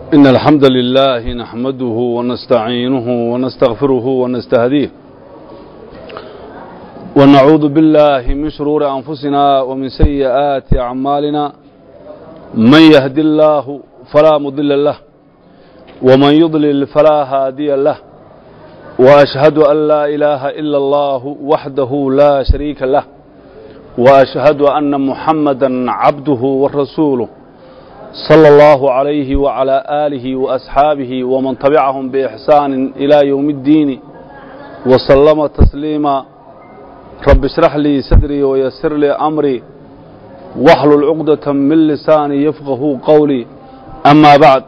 إن الحمد لله نحمده ونستعينه ونستغفره ونستهديه ونعوذ بالله من شرور أنفسنا ومن سيئات أعمالنا من يهدي الله فلا مضل له ومن يضلل فلا هادي له وأشهد أن لا إله إلا الله وحده لا شريك له وأشهد أن محمدا عبده ورسوله صلى الله عليه وعلى آله وأصحابه ومن تبعهم بإحسان إلى يوم الدين وسلم تسليما رب اشرح لي صدري ويسر لي أمري واحلل عقدة من لساني يفقه قولي أما بعد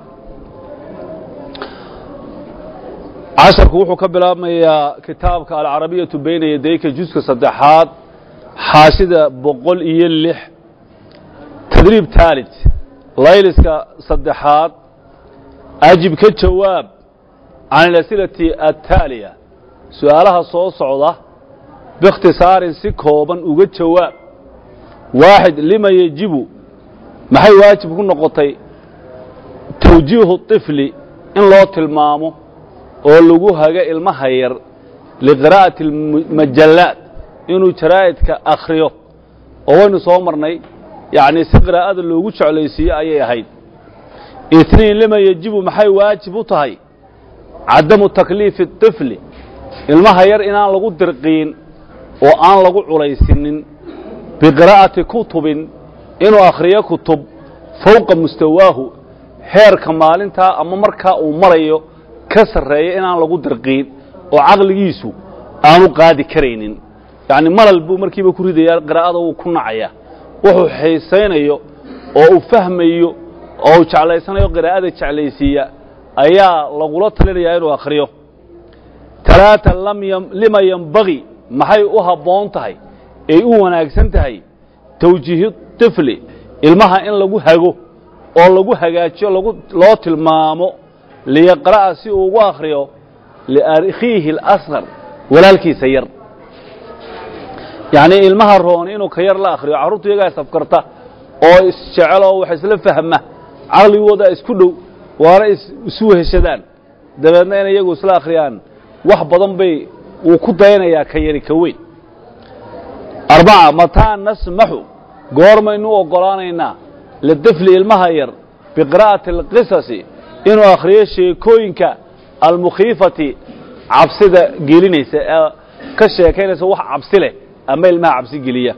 casharku wuxuu ka bilaabmayaa kitaabka alcarabiyatu bayna yadayka juska saddexaad xaashida boqol iyo lix tadriib taalid layliska saddexaad ajib ka jawaab can alasilati attaaliya su-aalaha soo socda biikhtisaarin si kooban uga jawaab waaxid lima yejibu maxay waajib ku noqotay tawjiihu طifli in loo tilmaamo oo lagu haga ilmaha yar liqiraa'ati majallaad inuu jaraa'idka akhriyo oo waynu soo marnay yacnii si qiraa'ada loogu jeclaysiiyo ayay ahayd itniin lima yejibu maxay waajib u tahay cadamu takliifi طifli ilmaha yar inaan lagu dirqiin oo aan lagu culaysinin biqiraa'ati kutubin inuu akhriyo kutub fowqa mustawaahu heerka maalintaa ama markaa uu marayo ka sarreeya inaan lagu dirqiin oo caqligiisu aanu qaadi karaynin yacni malal buu markiiba ku ridayaa qiraa'ada wuu ku nacaya wuxuu xiisaynayo oo uu fahmayo oo uu jeclaysanayo qiraa'ada jeclaysiiya ayaa lagula talinayaa inuu akhriyo talaata lima yembagi maxay u habboon tahay ay u wanaagsan tahay tawjiihi tifli ilmaha in lagu hago oo lagu hagaajiyo loo tilmaamo liyaqra'a si uu ugu akhriyo liakhiihi اlasqar walaalkiisa yar yacnii ilmaha rooni inuu ka yar la akhriyo carruurtu iyagaa isafkarta oo isjeceloo wax isla fahma caqligooda isku dhow waana isu weheshadaan dabeedna inay iyagu isla akhriyaan wax badan bay wuu ku dayanayaa ka yari ka weyn arbaca mataa nasmaxu goormaynu u oggolaanaynaa lidifli ilmaha yar biqira'ati اlqisasi inuu akhriyo sheekooyinka almukhiifati cabsida gelinaysa ee ka sheekaynaysa wax cabsi leh ama ilmaha cabsi geliya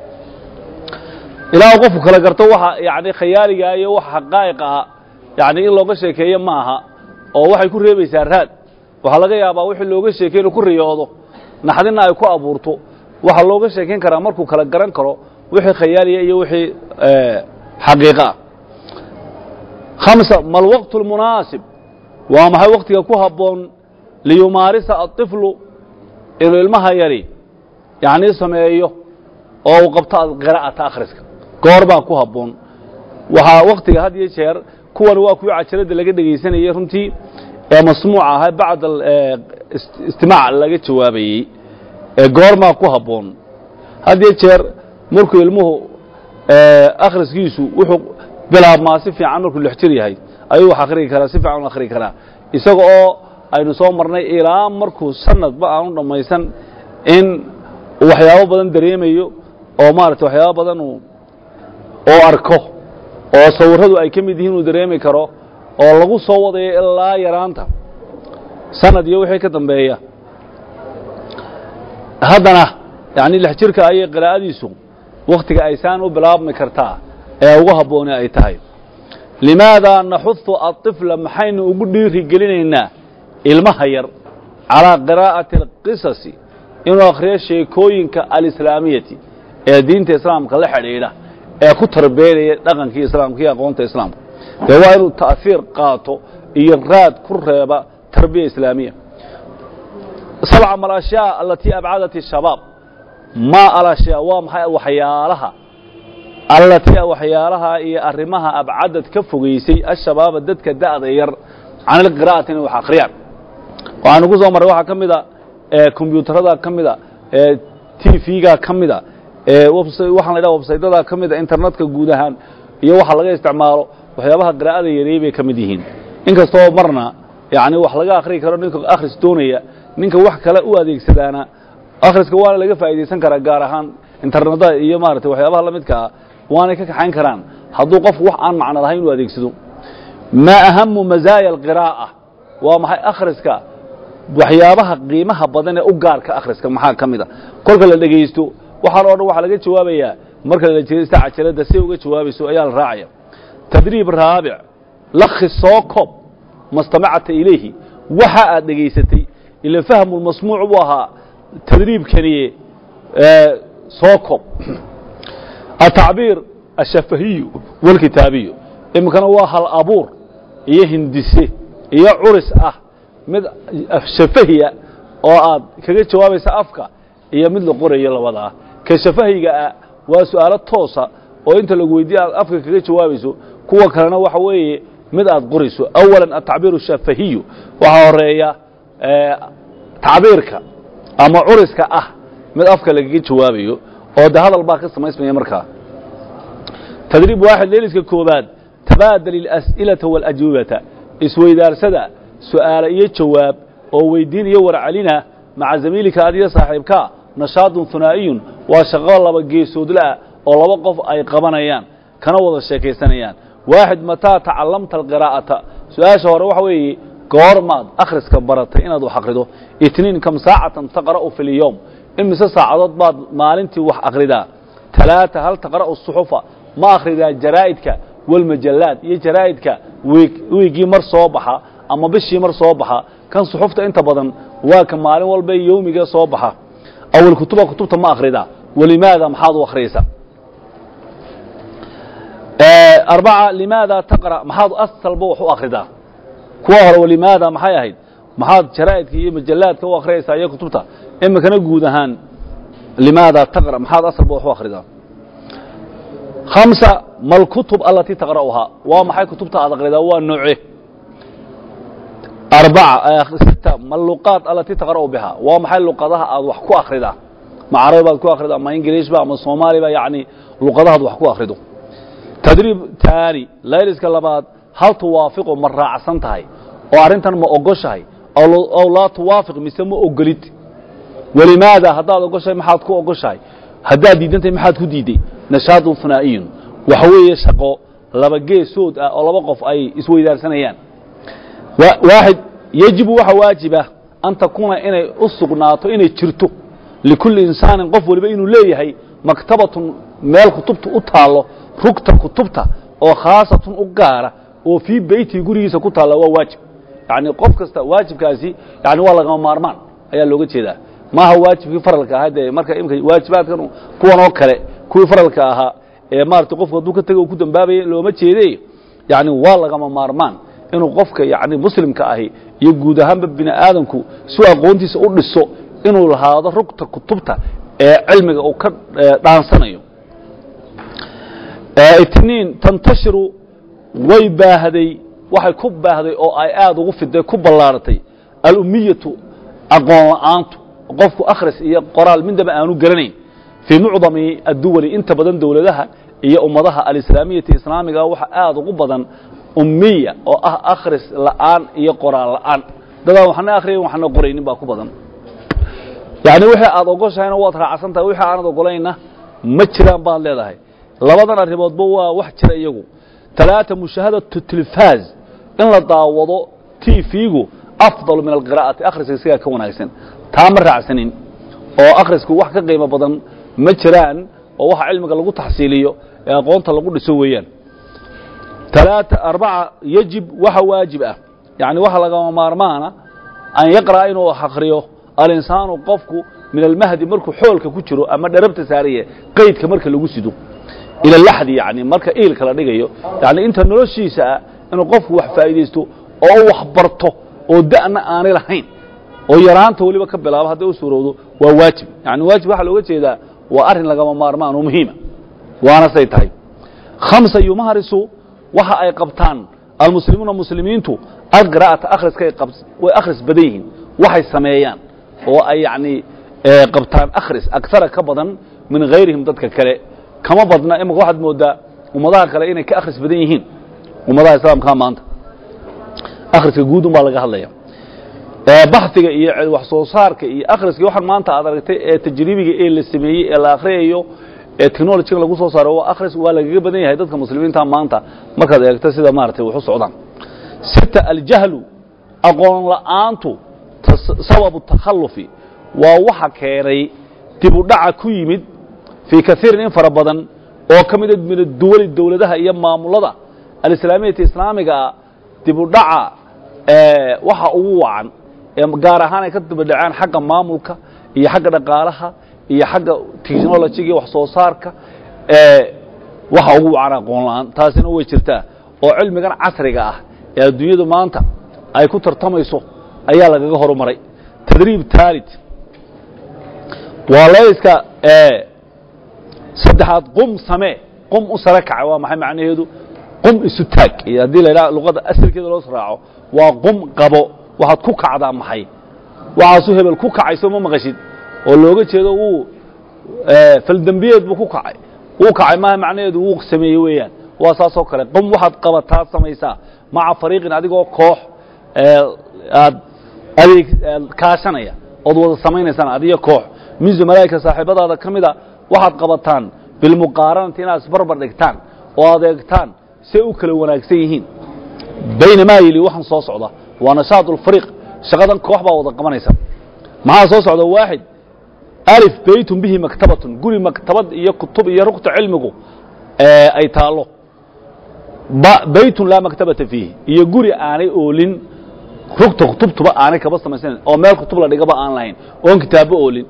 ilaa qofku kala garto waxa yani khayaaligaa iyo waxa xaqaa'iq ah yani in looga sheekeeyo ma aha oo waxay ku reebaysaa raad waxaa laga yaabaa wixii looga sheekey inuu ku riyoodo naxdina ay ku abuurto waxaa looga sheekayn karaa markuu kala garan karo wixii khayaaliya iyo wixii xaqiiqa ah hamsa ma alwaqtu almunaasib waa maxay waktiga ku habboon liyumaarisa aطiflu inuu ilmaha yari yacnii sameeyo oo uu qabto qiraa'ata akhriska goor baa ku habboon waxaa waktiga had iyo jeer kuwan waa kuwii cajaradda laga dhegaysanayey runtii ee masmuuca ahaa bacda istimaac laga jawaabayey ee goormaa ku habboon had iyo jeer markuu ilmuhu akhriskiisu wuxuu bilaabmaa si fiican markuu lix jir yahay ayuu wax akhriyi karaa si fiican u akhriyi karaa isaga oo aynu soo marnay ilaa markuu sanadba aanu dhammaysan in uu waxyaabo badan dareemayo oo maarata waxyaabo badan uu oo arko oo sawirradu ay ka mid yihiin uu dareemi karo oo lagu soo wadayo ilaa yaraanta sanad iyo wixii ka dambeeya haddana yacni lix jirka ayay qiraa'adiisu wakhtiga aysaan u bilaabmi kartaa ee ugu habbooni ay tahay limaadaa naxudu aطifla maxaynu ugu dhiiri gelinaynaa ilmaha yar calaa qiraa'ati alqisasi inuu akhriyo sheekooyinka alislaamiyati ee diinta islaamka la xidhiidha ee ku tarbeynaya dhaqankii islaamka iyo aqoonta islaamka dee waa inuu ta'fiir qaato iyo raad ku reeba tarbiya islaamiya sabca ma alashyaa alatii abcadat الshabaab ma alashyaa waa maxay waxyaalaha allatii waxyaalaha iyo arrimaha abcadad ka fogaysay ashabaaba dadka da'da yar can ilqiraa'ati inay wax akhriyaan waxaanu ku soo marray waxaa ka mida kombyuutarada ka mida t v-ga ka mida waxaan la ydhaha websaydyada ka mida internetka guud ahaan iyo waxa laga isticmaalo waxyaabaha qiraa'ada yareey bay ka mid yihiin inkastoo marna yani wax laga akhriyi karo ninka akhris doonaya ninka wax kale u adeegsadaana akhriska waana laga faa'iidaysan karaa gaar ahaan internetda iyo maaragtay waxyaabaha la midka ah waanay ka kaxayn karaan hadduu qofku wax aan macno lahayn u adeegsado maa ahamu mazaaya alqiraa'a waa maxay akhriska waxyaabaha qiimaha badan ee u gaarka akhriska maxaa ka mid a kolka la dhegaysto waxaan oo dhan waxaa laga jawaabayaa marka la dhegaysta cajalada si uga jawaabayso ayaa la raacaya tadriib raabic lakhi soo kob mastamacata ilayhi waxa aad dhegaysatay ila fahmu lmasmuuc buu ahaa tadriibkaniye soo kob atacbiir ashafahiyu walkitaabiyu iminkana waa hal abuur iyo hindise iyo curis ah mid shafahiya oo aad kaga jawaabaysa afka iyo mid la qorayo labadaa ka shafahiga ah waa su'aalo toosa oo inta lagu weydiiye aad afka kaga jawaabayso kuwa kalena waxa weeye mid aad qorayso awalan atacbiir shafahiyu waxaa horeeya tacbiirka ama curiska ah mid afka lagaga jawaabayo oo de hadal baa ka samaysmaya markaa tadriib waaxid leeliska koobaad tabaadal ilas'ilata wاlajwibata isweydaarsada su'aala iyo jawaab oo weydiin iyo warcelina maca zamiilika adiyo saaxiibkaa nashaadun hunaa'iyun waa shaqo laba geesoodlaah oo laba qof ay qabanayaan kana wada sheekaysanayaan waaxid mataa tacallamta alqiraa'ata su-aasha hore waxa weeye goormaad akhriska baratay inaad wax akhrido itniin kam saacatan taqra'u fi lyowm imise saacadood baad maalintii wax akhridaa talaata hal taqra'u suxufa ma akhridaa jaraa'idka walmajallaad iyo jaraa'idka wiiggii mar soo baxa ama bishii mar soo baxa kan suxufta inta badan waa ka maalin walba yowmiga soo baxa awal kutuba kutubta ma akhridaa walimaada maxaad u akhriyaysaa arbaca limaada taqra maxaad asalba wax u akhridaa kuwa hore walimaada maxay ahayd maxaad jaraa'idka iyo majallaadka u akhriyaysaa iyo kutubta iminkana guud ahaan limaada taqra maxaad asalba wax u akhridaa hamsa ma alkutub alatii taqra'uhaa waa maxay kutubta aad akhridaa waa nooce arbaca sita ma luqaad alatii taqra'u bihaa waa maxay luqadaha aad wax ku akhridaa ma carabi baad ku akhridaa ma ingiliishba ama soomaaliba yacni luqadahaad wax ku akhrido tadriib taani layliska labaad hal tuwaafiqu ma raacsan tahay oo arrintan ma ogoshahay ow laa tuwaafiq mise ma ogolid walimaada haddaad ogoshahay maxaad ku ogoshahay haddaad diidantahay maxaad ku diiday nashaadun hunaa'iyun waxa weeye shaqo laba geesood ah oo laba qof ay isweydaarsanayaan waaxid yejibu waxa waajiba an takuuna inay u sugnaato inay jirto likulli insaanin qof waliba inuu leeyahay maktabatun meel kutubta u taallo rugta kutubta oo khaasatun u gaara oo fii beytihi gurigiisa ku taalla waa waajib yacni qof kasta waajibkaasi yani waa lagama maarmaan ayaa looga jeedaa maaha waajibkii faralka ahaa dee marka imika waajibaadkan kuwan oo kale kuwii faralka ahaa ee maarata qofku hadduu ka tego u ku dambaabaya looma jeede yani waa lagama maarmaan inuu qofka yani muslimka ahi iyo guud ahaanba bini aadamku si aqoontiisa u dhiso inuu lahaado rugta kutubta ee cilmiga uu ka dhaansanayo itniin tantashiru way baahday waxay ku baahday oo ay aada ugu fiday ku ballaaratay alumiyatu aqoon la'aantu qofku akhris iyo qoraal midnaba aanu garanayn fii mucdami adduwali inta badan dowladaha iyo ummadaha alislaamiyati islaamiga waxa aada ugu badan ummiya oo ah akhris la'aan iyo qoraal la'aan dadaan waxna akhriyayn waxna qoraynin baa ku badan yacni wixii aad ogoshahayna waad raacsan tahay wixii aanad ogolayna ma jiraan baad leedahay labadan arrimoodba waa wax jira iyagu talaata mushaahadatu tilfaaz in la daawado tv-gu afdalu min alqiraa'ati akhriska isagaa ka wanaagsan taa ma raacsanin oo akhrisku wax ka qiimo badan ma jiraan oo waxa cilmiga lagu taxsiiliyo ee aqoonta lagu dhiso weeyaan talaata arbaca yajib waxa waajib ah yacni waxa lagama maarmaana an yaqra'a inuu akhriyo alinsaanu qofku min almahdi markuu xoolka ku jiro ama dharabta saariye qaydka marka lagu sido ila laxdi yani marka iilka la dhigayo yani inta noloshiisa ah inuu qofku wax faa'iidaysto oo u wax barto oo da'na aanay lahayn oo yaraanta weliba ka bilaabo hadday u suurowdo waa waajib yani waajib waxaa looga jeedaa waa arrin lagama maarmaan oo muhiima waana say tahay khamsa yumahrisu waxa ay qabtaan almuslimuuna muslimiintu alqira'ata akhriskay way akhris badan yihiin waxay sameeyaan oo ay yacni qabtaan akhris agtara ka badan min hayrihim dadka kale kama badna imika waxaad moodaa ummadaha kale inay ka akhris badan yihiin ummadaha islaamkaa maanta akhriska guud un baa laga hadlaya baxdiga iyo wax soo saarka iyo akhriska waxaan maanta aad aragtay ee tajribiga ee la sameeyey ee la akhriyayo ee technologyga lagu soo saaro waa akhris waa lagaga badan yahay dadka muslimiinta maanta markaad eegto sida maaragtay wax u socdaan sita aljahlu aqoon la'aantu sababu takhalufi waa waxa keenay dib u dhaca ku yimid fii kaiirin in fara badan oo ka mida min aduwali dowladaha iyo maamulada alislaamiyata islaamigaa dib u dhaca waxa ugu wacan ee gaar ahaan ay ka dibadhaceen xagga maamulka iyo xagga dhaqaalaha iyo xagga technologiga iyo wax soo saarka waxa ugu wacan aqoon la'aan taasina way jirtaa oo cilmigan casriga ah ee adduunyadu maanta ay ku tartamayso ayaa lagaga horumaray tadriib taalid waa layska saddexaad qum samee qum u sare kaca waa maxay macnaheedu qum isu taag iyo haddii la yidhaha luqadda asalkeeda loo raaco waa qum qabo waxaad ku kacdaa maxay waxaasuu hebel ku kacay soo ma maqashid oo looga jeedo wuu faldembiyeed buu ku kacay wuu kacay maaha macnaheedu wuu sameeyey weeyaan waa saasoo kale qum waxaad qabataad samaysaa maca fariiqin adigoo koox aad adeeg kaashanaya ood wada samaynaysaan adiyo koox min zumalaa'ika saaxiibadaada ka mida waxaad qabataan bilmuqaaranati inaad isbarbar dhigtaan oo adeegtaan say u kala wanaagsan yihiin baynamaa yili waxaan soo socda waa nashaad ulfariiq shaqadan koox baa wada qabanaysa maxaa soo socda waaxid alif beytun bihi maktabatun guri maktabad iyo kutub iyo rugta cilmigu ay taallo beytun laa maktabata fiihi iyo guri aanay oolin rugta kutubtuba aanay kaba samaysanan oo meel kutub la dhigaba aan lahayn oon kitaabba oolin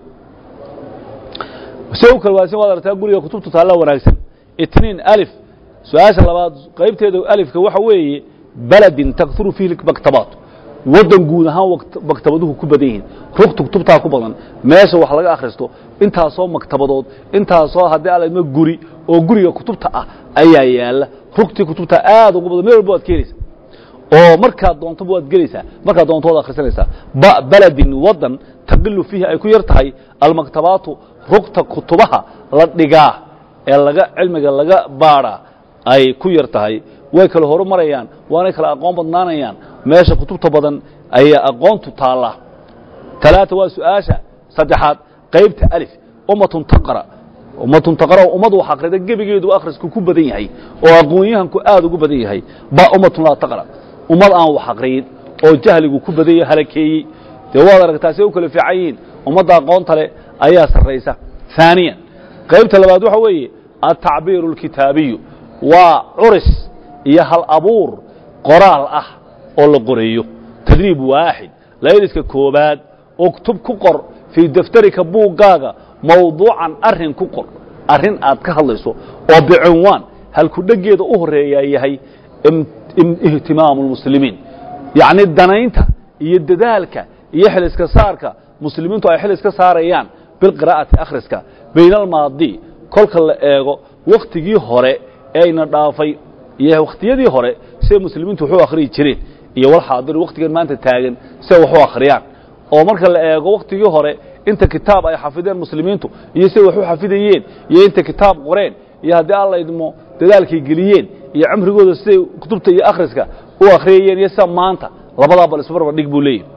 se u kala wanaagsan waad aragtaa guriga kutubtu taalla wanaagsan itniin alif su-aasha labaad qaybteeda alifka waxa weeye baladin takuru fiihi maktabaat waddan guud ahaan maktabaduhu ku badan yihiin rugta kutubtaa ku badan meesha wax laga akhristo intaasoo maktabadood intaasoo haddii alma guri oo guriga kutubta ah ayaa yaala rugtii kutubta aad ugu badan meel walba waad keenaysa oo markaad doontoba waad gelaysaa markaad doonto waad akhrisanaysaa ba baladin waddan taqilu fiihi ay ku yar tahay almaktabaatu rugta kutubaha la dhigaa ee laga cilmiga laga baadhaa ay ku yar tahay way kala horumarayaan waanay kala aqoon badnaanayaan meesha kutubta badan ayaa aqoontu taallaa talaata waa su-aasha saddexaad qaybta alif ummatun taqra ummatun taqra ummad wax akhrida gebigeedu akhrisku ku badan yahay oo aqoon-yahanku aad ugu badan yahay ba ummatun laa taqra ummad aan wax akhriyin oo jahligu ku badan yahay halakeeyey dee waad aragtaa say u kala fiican yihiin ummadda aqoonta leh ayaa sarraysa haaniyan qaybta labaad waxa weeye altacbiiru alkitaabiyu waa curis iyo hal abuur qoraal ah oo la qoreeyo tadriib waaxid layliska koobaad uktub ku qor fii daftarika buuggaaga mawduucan arrin ku qor arrin aad ka hadlayso oo bicinwaan halku dheggeeda u horeeyaa yahay ihtimaamu lmuslimiin yacni danaynta iyo dadaalka iyo xil iska saarka muslimiintu ay xil iska saarayaan bilqiraa'ati akhriska bayna almaadi kolka la eego wakhtigii hore ee ayna dhaafay iyo wakhtiyadii hore siday muslimiintu wax u akhriyi jireen iyo walxaadir wakhtigan maanta taagan siday wax u akhriyaan oo marka la eego wakhtigii hore inta kitaab ay xafideen muslimiintu iyo siday wax u xafidayeen iyo inta kitaab qoreen iyo haddii alla idmo dadaalkay geliyeen iyo cumrigooda siday kutubta iyo akhriska u akhriyayeen iyo sida maanta labadaa bal isbarbar dhig buu leeyahy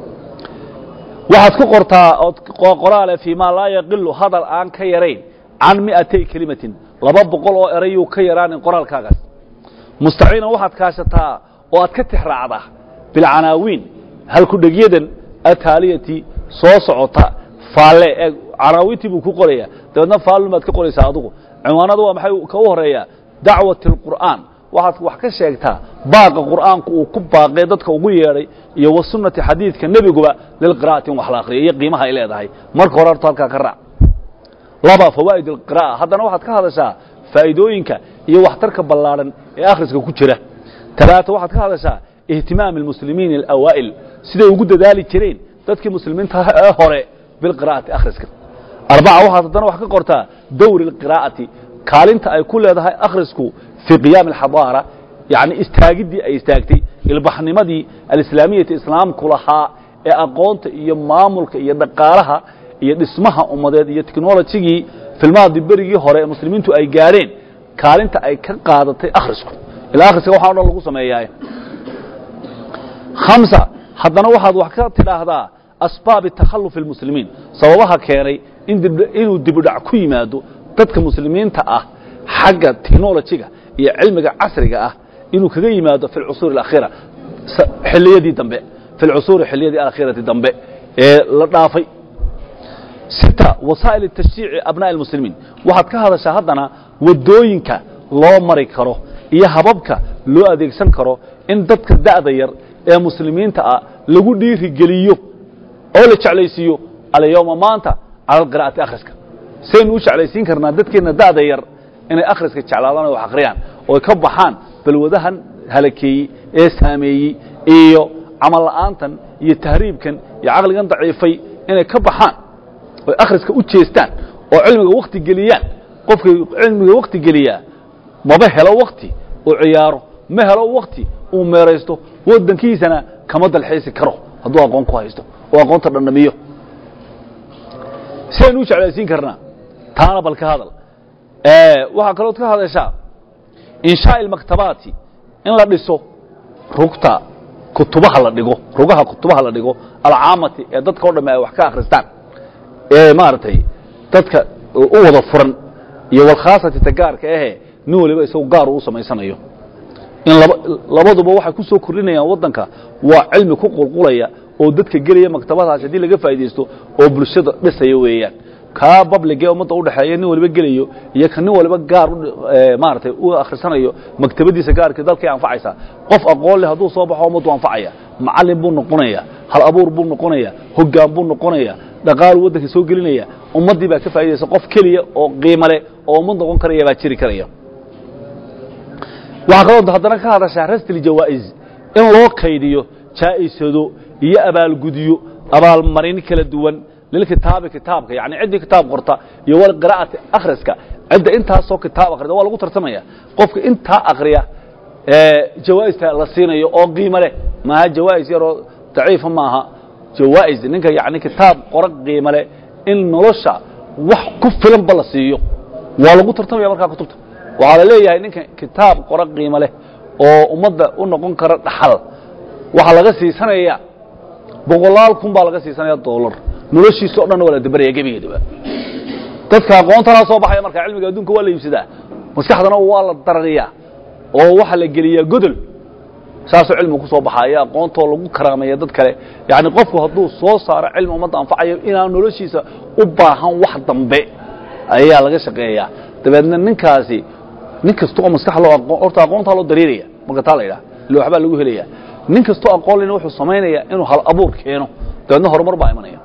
waxaad ku qortaa ood qoraale fii maa laa yaqilu hadal aan ka yarayn can mi'atay kelimatin laba boqol oo erayuu ka yaraanin qoraalkaagaas mustaciinan waxaad kaashataa oo aad ka tixraacdaa bilcanaawiin halkudhegyadan ataaliyati soo socota faalle ee canaawiintii buu ku qorayaa dabeedna faallun baad ka qoraysaa adugu cinwaanada waa maxay ka u horeeyaa dacwati alqur'aan waxaad wax ka sheegtaa baaqa qur'aanku uu ku baaqee dadka ugu yeedhay iyo wa sunnati xadiidka nebiguba lilqira'ati in wax la akhriyo iyo qiimaha ay leedahay marka hore horta halkaa ka raac laba fawaa'id alqira'a haddana waxaad ka hadashaa faa'iidooyinka iyo waxtarka ballaadhan ee akhriska ku jira talaata waxaad ka hadashaa ihtimaami almuslimiin alawaa'il siday ugu dadaali jireen dadkii muslimiinta ee hore bilqira'ati akhriska arbaca waxaad haddana wax ka qortaa dowri alqiraa'ati kaalinta ay ku leedahay akhrisku fii qiyaami alxadaara yacni istaagiddii ay istaagtay ilbaxnimadii alislaamiyati islaamku lahaa ee aqoonta iyo maamulka iyo dhaqaalaha iyo dhismaha ummadeed iyo technolojigii filmaadii berigii hore ee muslimiintu ay gaadheen kaalinta ay ka qaadatay akhrisku ilaa akhriska waxaa o dhan lagu sameeyaa hamsa haddana waxaad wax ka tidhaahdaa asbaabi takhalufi اlmuslimiin sababaha keenay in dib- inuu dibudhac ku yimaado dadka muslimiinta ah xagga technolojiga iyo cilmiga casriga ah inuu kaga yimaado fi lcusuur اlأkhira s- xilliyadii dambe fi lcusuuri xilliyadii alkhirati dambe ee la dhaafay sita wasaa'il tashjiici abnaa'i اlmuslimiin waxaad ka hadashaa haddana waddooyinka loo mari karo iyo hababka loo adeegsan karo in dadka da'da yar ee muslimiinta ah lagu dhiirigeliyo oo la jeclaysiiyo alyawma maanta cala alqira'ati akhriska saynu u jeclaysiin karnaa dadkeenna da'da yar inay akhriska jeclaadaan oo wax akhriyaan oo ka baxaan balwadahan halakeeyey ee saameeyey iyo camal la'aantan iyo tahriibkan iyo caqligan daciifay inay ka baxaan oy akhriska u jeestaan oo cilmiga wakti geliyaan qofkay cilmiga wakti geliyaa maba helo wakti uu ciyaaro ma helo wakti uu meeraysto waddankiisana kama dalxiisi karo hadduu aqoon ku haysto oo aqoonta dhandhamiyo sidaynu u jeclaysiin karnaa taana bal ka hadal waxaa kalood ka hadashaa inshaa ilmaktabaati in la dhiso rugta kutubaha la dhigo rugaha kutubaha la dhigo alcaamati ee dadka o dhamme ay wax ka akhristaan ee maaragtay dadka u wada furan iyo walkhaasati tagaarka ahe nin waliba isagu gaar uu samaysanayo in laba labaduba waxay ku soo kordhinayaan waddanka waa cilmi ku qulqulaya oo dadka gelaya maktabadaas haddii laga faa'iidaysto oo bulshada dhisaya weeyaan kaa bablige ummadda udhexeeya nin waliba gelayo iyo ka nin waliba gaar maaragtay u akhrisanayo maktabadiisa gaarkii dalkay anfacaysaa qof aqoon leh hadduu soo baxo ummaddu anfacaya macallin buu noqonaya hal abuur buu noqonaya hoggaan buu noqonaya dhaqaalu waddanka soo gelinaya ummaddii baa ka faa'idaysa qof keliya oo qiimo leh oo ummad noqon karaya baa jiri karaya waxaa kaloo haddana ka hadashaa rastil jawaa'iz in loo kaydiyo jaa'isado iyo abaalgudyo abaalmarin kala duwan lilkitaabi kitaabka yani ciddii kitaab qorta iyo walqira'ati akhriska cidda intaasoo kitaab akhrida waa lagu tartamaya qofka intaa akhriya jawaa'ista la siinayo oo qiimo leh maaha jawaa'is yaroo daciifa maaha jawaa'is ninka yani kitaab qora qiimo leh in nolosha wax ku filanba la siiyo waa lagu tartamaya markaa kutubta waxaa la leeyahay ninka kitaab qora qiimo leh oo ummadda u noqon kara dhaxal waxaa laga siisanaya boqolaal kun baa laga siisanaya dollar noloshiisa o dhan waa la dabaraya gebigeedaba dadka aqoontanaa soo baxaya markaa cilmiga adduunka waa la iibsadaa maskaxdana waa la darariyaa oo waxaa la geliyaa godol saasoo cilmigu ku soo baxaya aqoontoo lagu karaameeya dad kale yacni qofku hadduu soo saaro cilmi ummadda anfacayo inaan noloshiisa u baahan wax dambe ayaa laga shaqeeyaa dabeedna ninkaasi nin kasta oo maskax loo aqoon horta aqoontaa loo dareeraya marka taa la yidhaha ille waxbaa lagu helaya nin kastoo aqoon lena wuxuu samaynaya inuu hal abuur keeno dabeedna horumar baa imanaya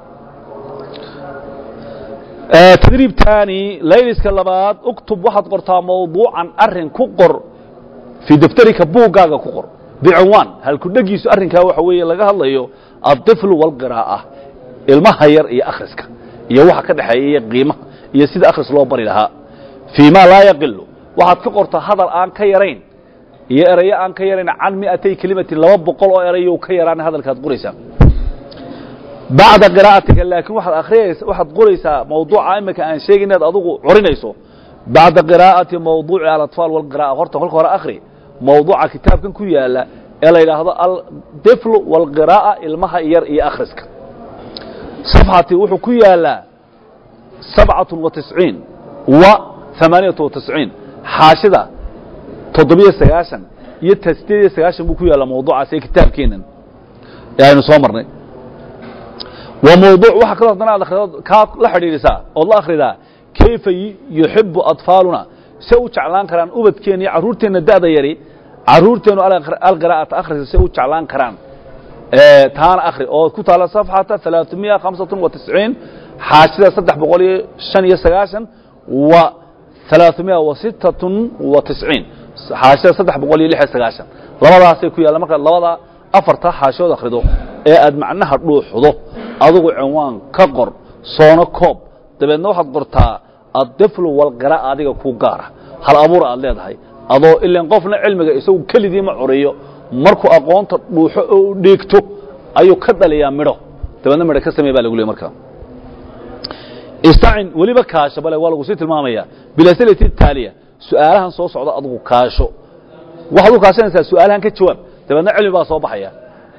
tadriib taani layliska labaad uktub waxaad qortaa mawduucan arin ku qor fii daftarika buuggaaga ku qor bicinwaan halkudhegiisu arrinkaa waxa weeye laga hadlayo aلطiflu wاlqiraa'a ilmaha yar iyo akhriska iyo waxa ka dhexeeya iyo qiimaha iyo sida akhris loo bari lahaa fii ma laa yaqilu waxaad ka qortaa hadal aan ka yarayn iyo erayo aan ka yarayn can miatay kelimatin laba boqol oo erayo ka yaraan hadalkaad qoraysaa bacda qira'atika laakiin waxaad akhriyaysa waxaad qoraysaa mawduuca imika aan sheegin inaad adigu corinayso bacda qiraa'ati mawduuci alatfaal walqira'a horta kolka hore akhri mawduuca kitaabkan ku yaala ee la yidhaahdo aldiflu walqiraa'a ilmaha yar iyo akhriska safxati wuxuu ku yaalaa sabcatun wa tisciin wa amaaniyatu wa tisciin xaashida toddobiyo sagaashan iyo sideed iyo sagaashan buu ku yaallaa mawduucaas ee kitaabkeenan ee aynu soo marnay waa mawduuc waxa kaloo haddana aad akhrido kaa la xidhiidhisaa ood la akhridaa kayfa yuxibu atfaaluna se u jeclaan karaan ubadkeenna iyo carruurteenna da'da yari carruurteennu alqiraa'ata akhrisa se u jeclaan karaan taana akhri oo ku taala safxata alaaثamiya hamsatun wa tisciin xaashida saddex boqol iyo shan iyo sagaashan wa alaaثamiya wa sittatun wa tisciin xaashida saddex boqol iyo lix iyo sagaashan labadaasay ku yaalla markaad labada afarta xaashood akhrido ee aad macnaha dhuuxdo adugu cinwaan ka qor soono koob dabeedna waxaad qortaa addiflu walqiraa'a adiga ku gaara hal abuur aad leedahay adoo ilan qofna cilmiga isagu keligii ma curiyo markuu aqoonta dhuuxo oo u dheegto ayuu ka dhaliyaa midho dabeedna midho ka samey baa lagu leey markaa istacin weliba kaasho bale waa lagu sii tilmaamaya bilasilati taaliya su'aalahan soo socda adugu kaasho waxaad u kaashanaysaa su'aalahan ka jawaab dabeedna cilmi baa soo baxaya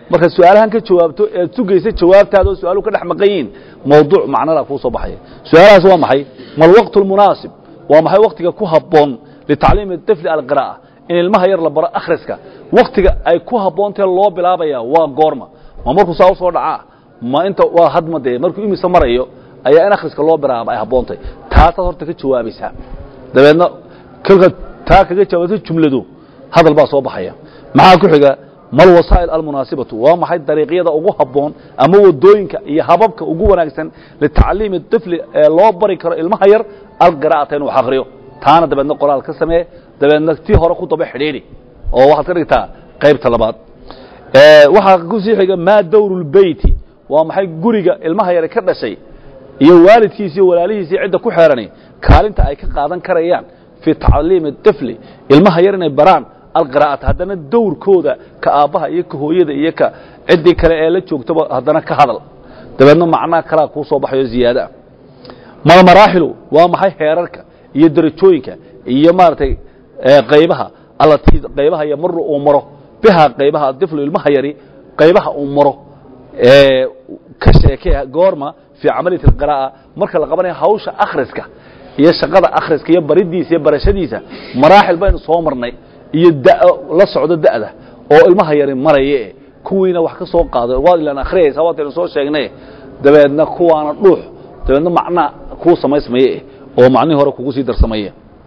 markaad su-aalahan ka jawaabto ead sugaysa jawaabtaada oo su-aaluhu ka dhex maqan yihiin mawduuc macnala kuu soo baxaya su-aalahaas waa maxay ma alwaqtu almunaasib waa maxay waktiga ku habboon litacliimi طifli alqiraa'a in ilmaha yar la baro akhriska waktiga ay ku habboontahe loo bilaabaya waa goorma ma markuu saa usoo dhacaa ma inta waa hadma dee markuu imise marayo ayaa in akhriska loo bilaaba ay habboontay taasaad horta ka jawaabaysaa dabeedna kolkaad taa kaga jawaabto jumladu hadal baa soo baxaya maxaa ku xiga mal wasaa'il almunaasibatu waa maxay dariiqyada ugu habboon ama wadooyinka iyo hababka ugu wanaagsan litacliimi طifli ee loo bari karo ilmaha yar alqira'ata inuu wax akriyo taana dabeedna qoraal ka samee dabeedna tii hore ku daba xidhiidhi oo waxaad ka dhigtaa qaybta labaad waxaa kusii xiga maa dawru lbeyti waa maxay guriga ilmaha yare ka dhashay iyo waalidkiisi iyo walaalihiisi cidda ku xeeranay kaalinta ay ka qaadan karayaan fii tacliimi طifli ilmaha yar inay baraan alqira'ata haddana dawrkooda ka aabbaha iyo ka hooyada iyo ka ciddii kale ee la joogtaba haddana ka hadal dabeedna macnaha kalaa kuu soo baxayo ziyaadaa malmaraaxilu waa maxay heerarka iyo darajooyinka iyo maaragtay qaybaha allatii qaybaha yamaru uu maro bihaa qaybaha adiflu ilmaha yari qaybaha uu maro ka sheekee goorma fii camaliyati alqiraa'a marka la qabanayo hawsha akhriska iyo shaqada akhriska iyo baridiisa iyo barashadiisa maraaxil baynu soo marnay iyo da la socdo da'da oo ilmaha yari maraye kuwiina wax ka soo qaaday waad ilaan akhriyaysa waataynu soo sheegnay dabeedna kuwaana dhuux dabeedna macnaa kuu samaysmaye oo macnihii hore kugu sii darsamaye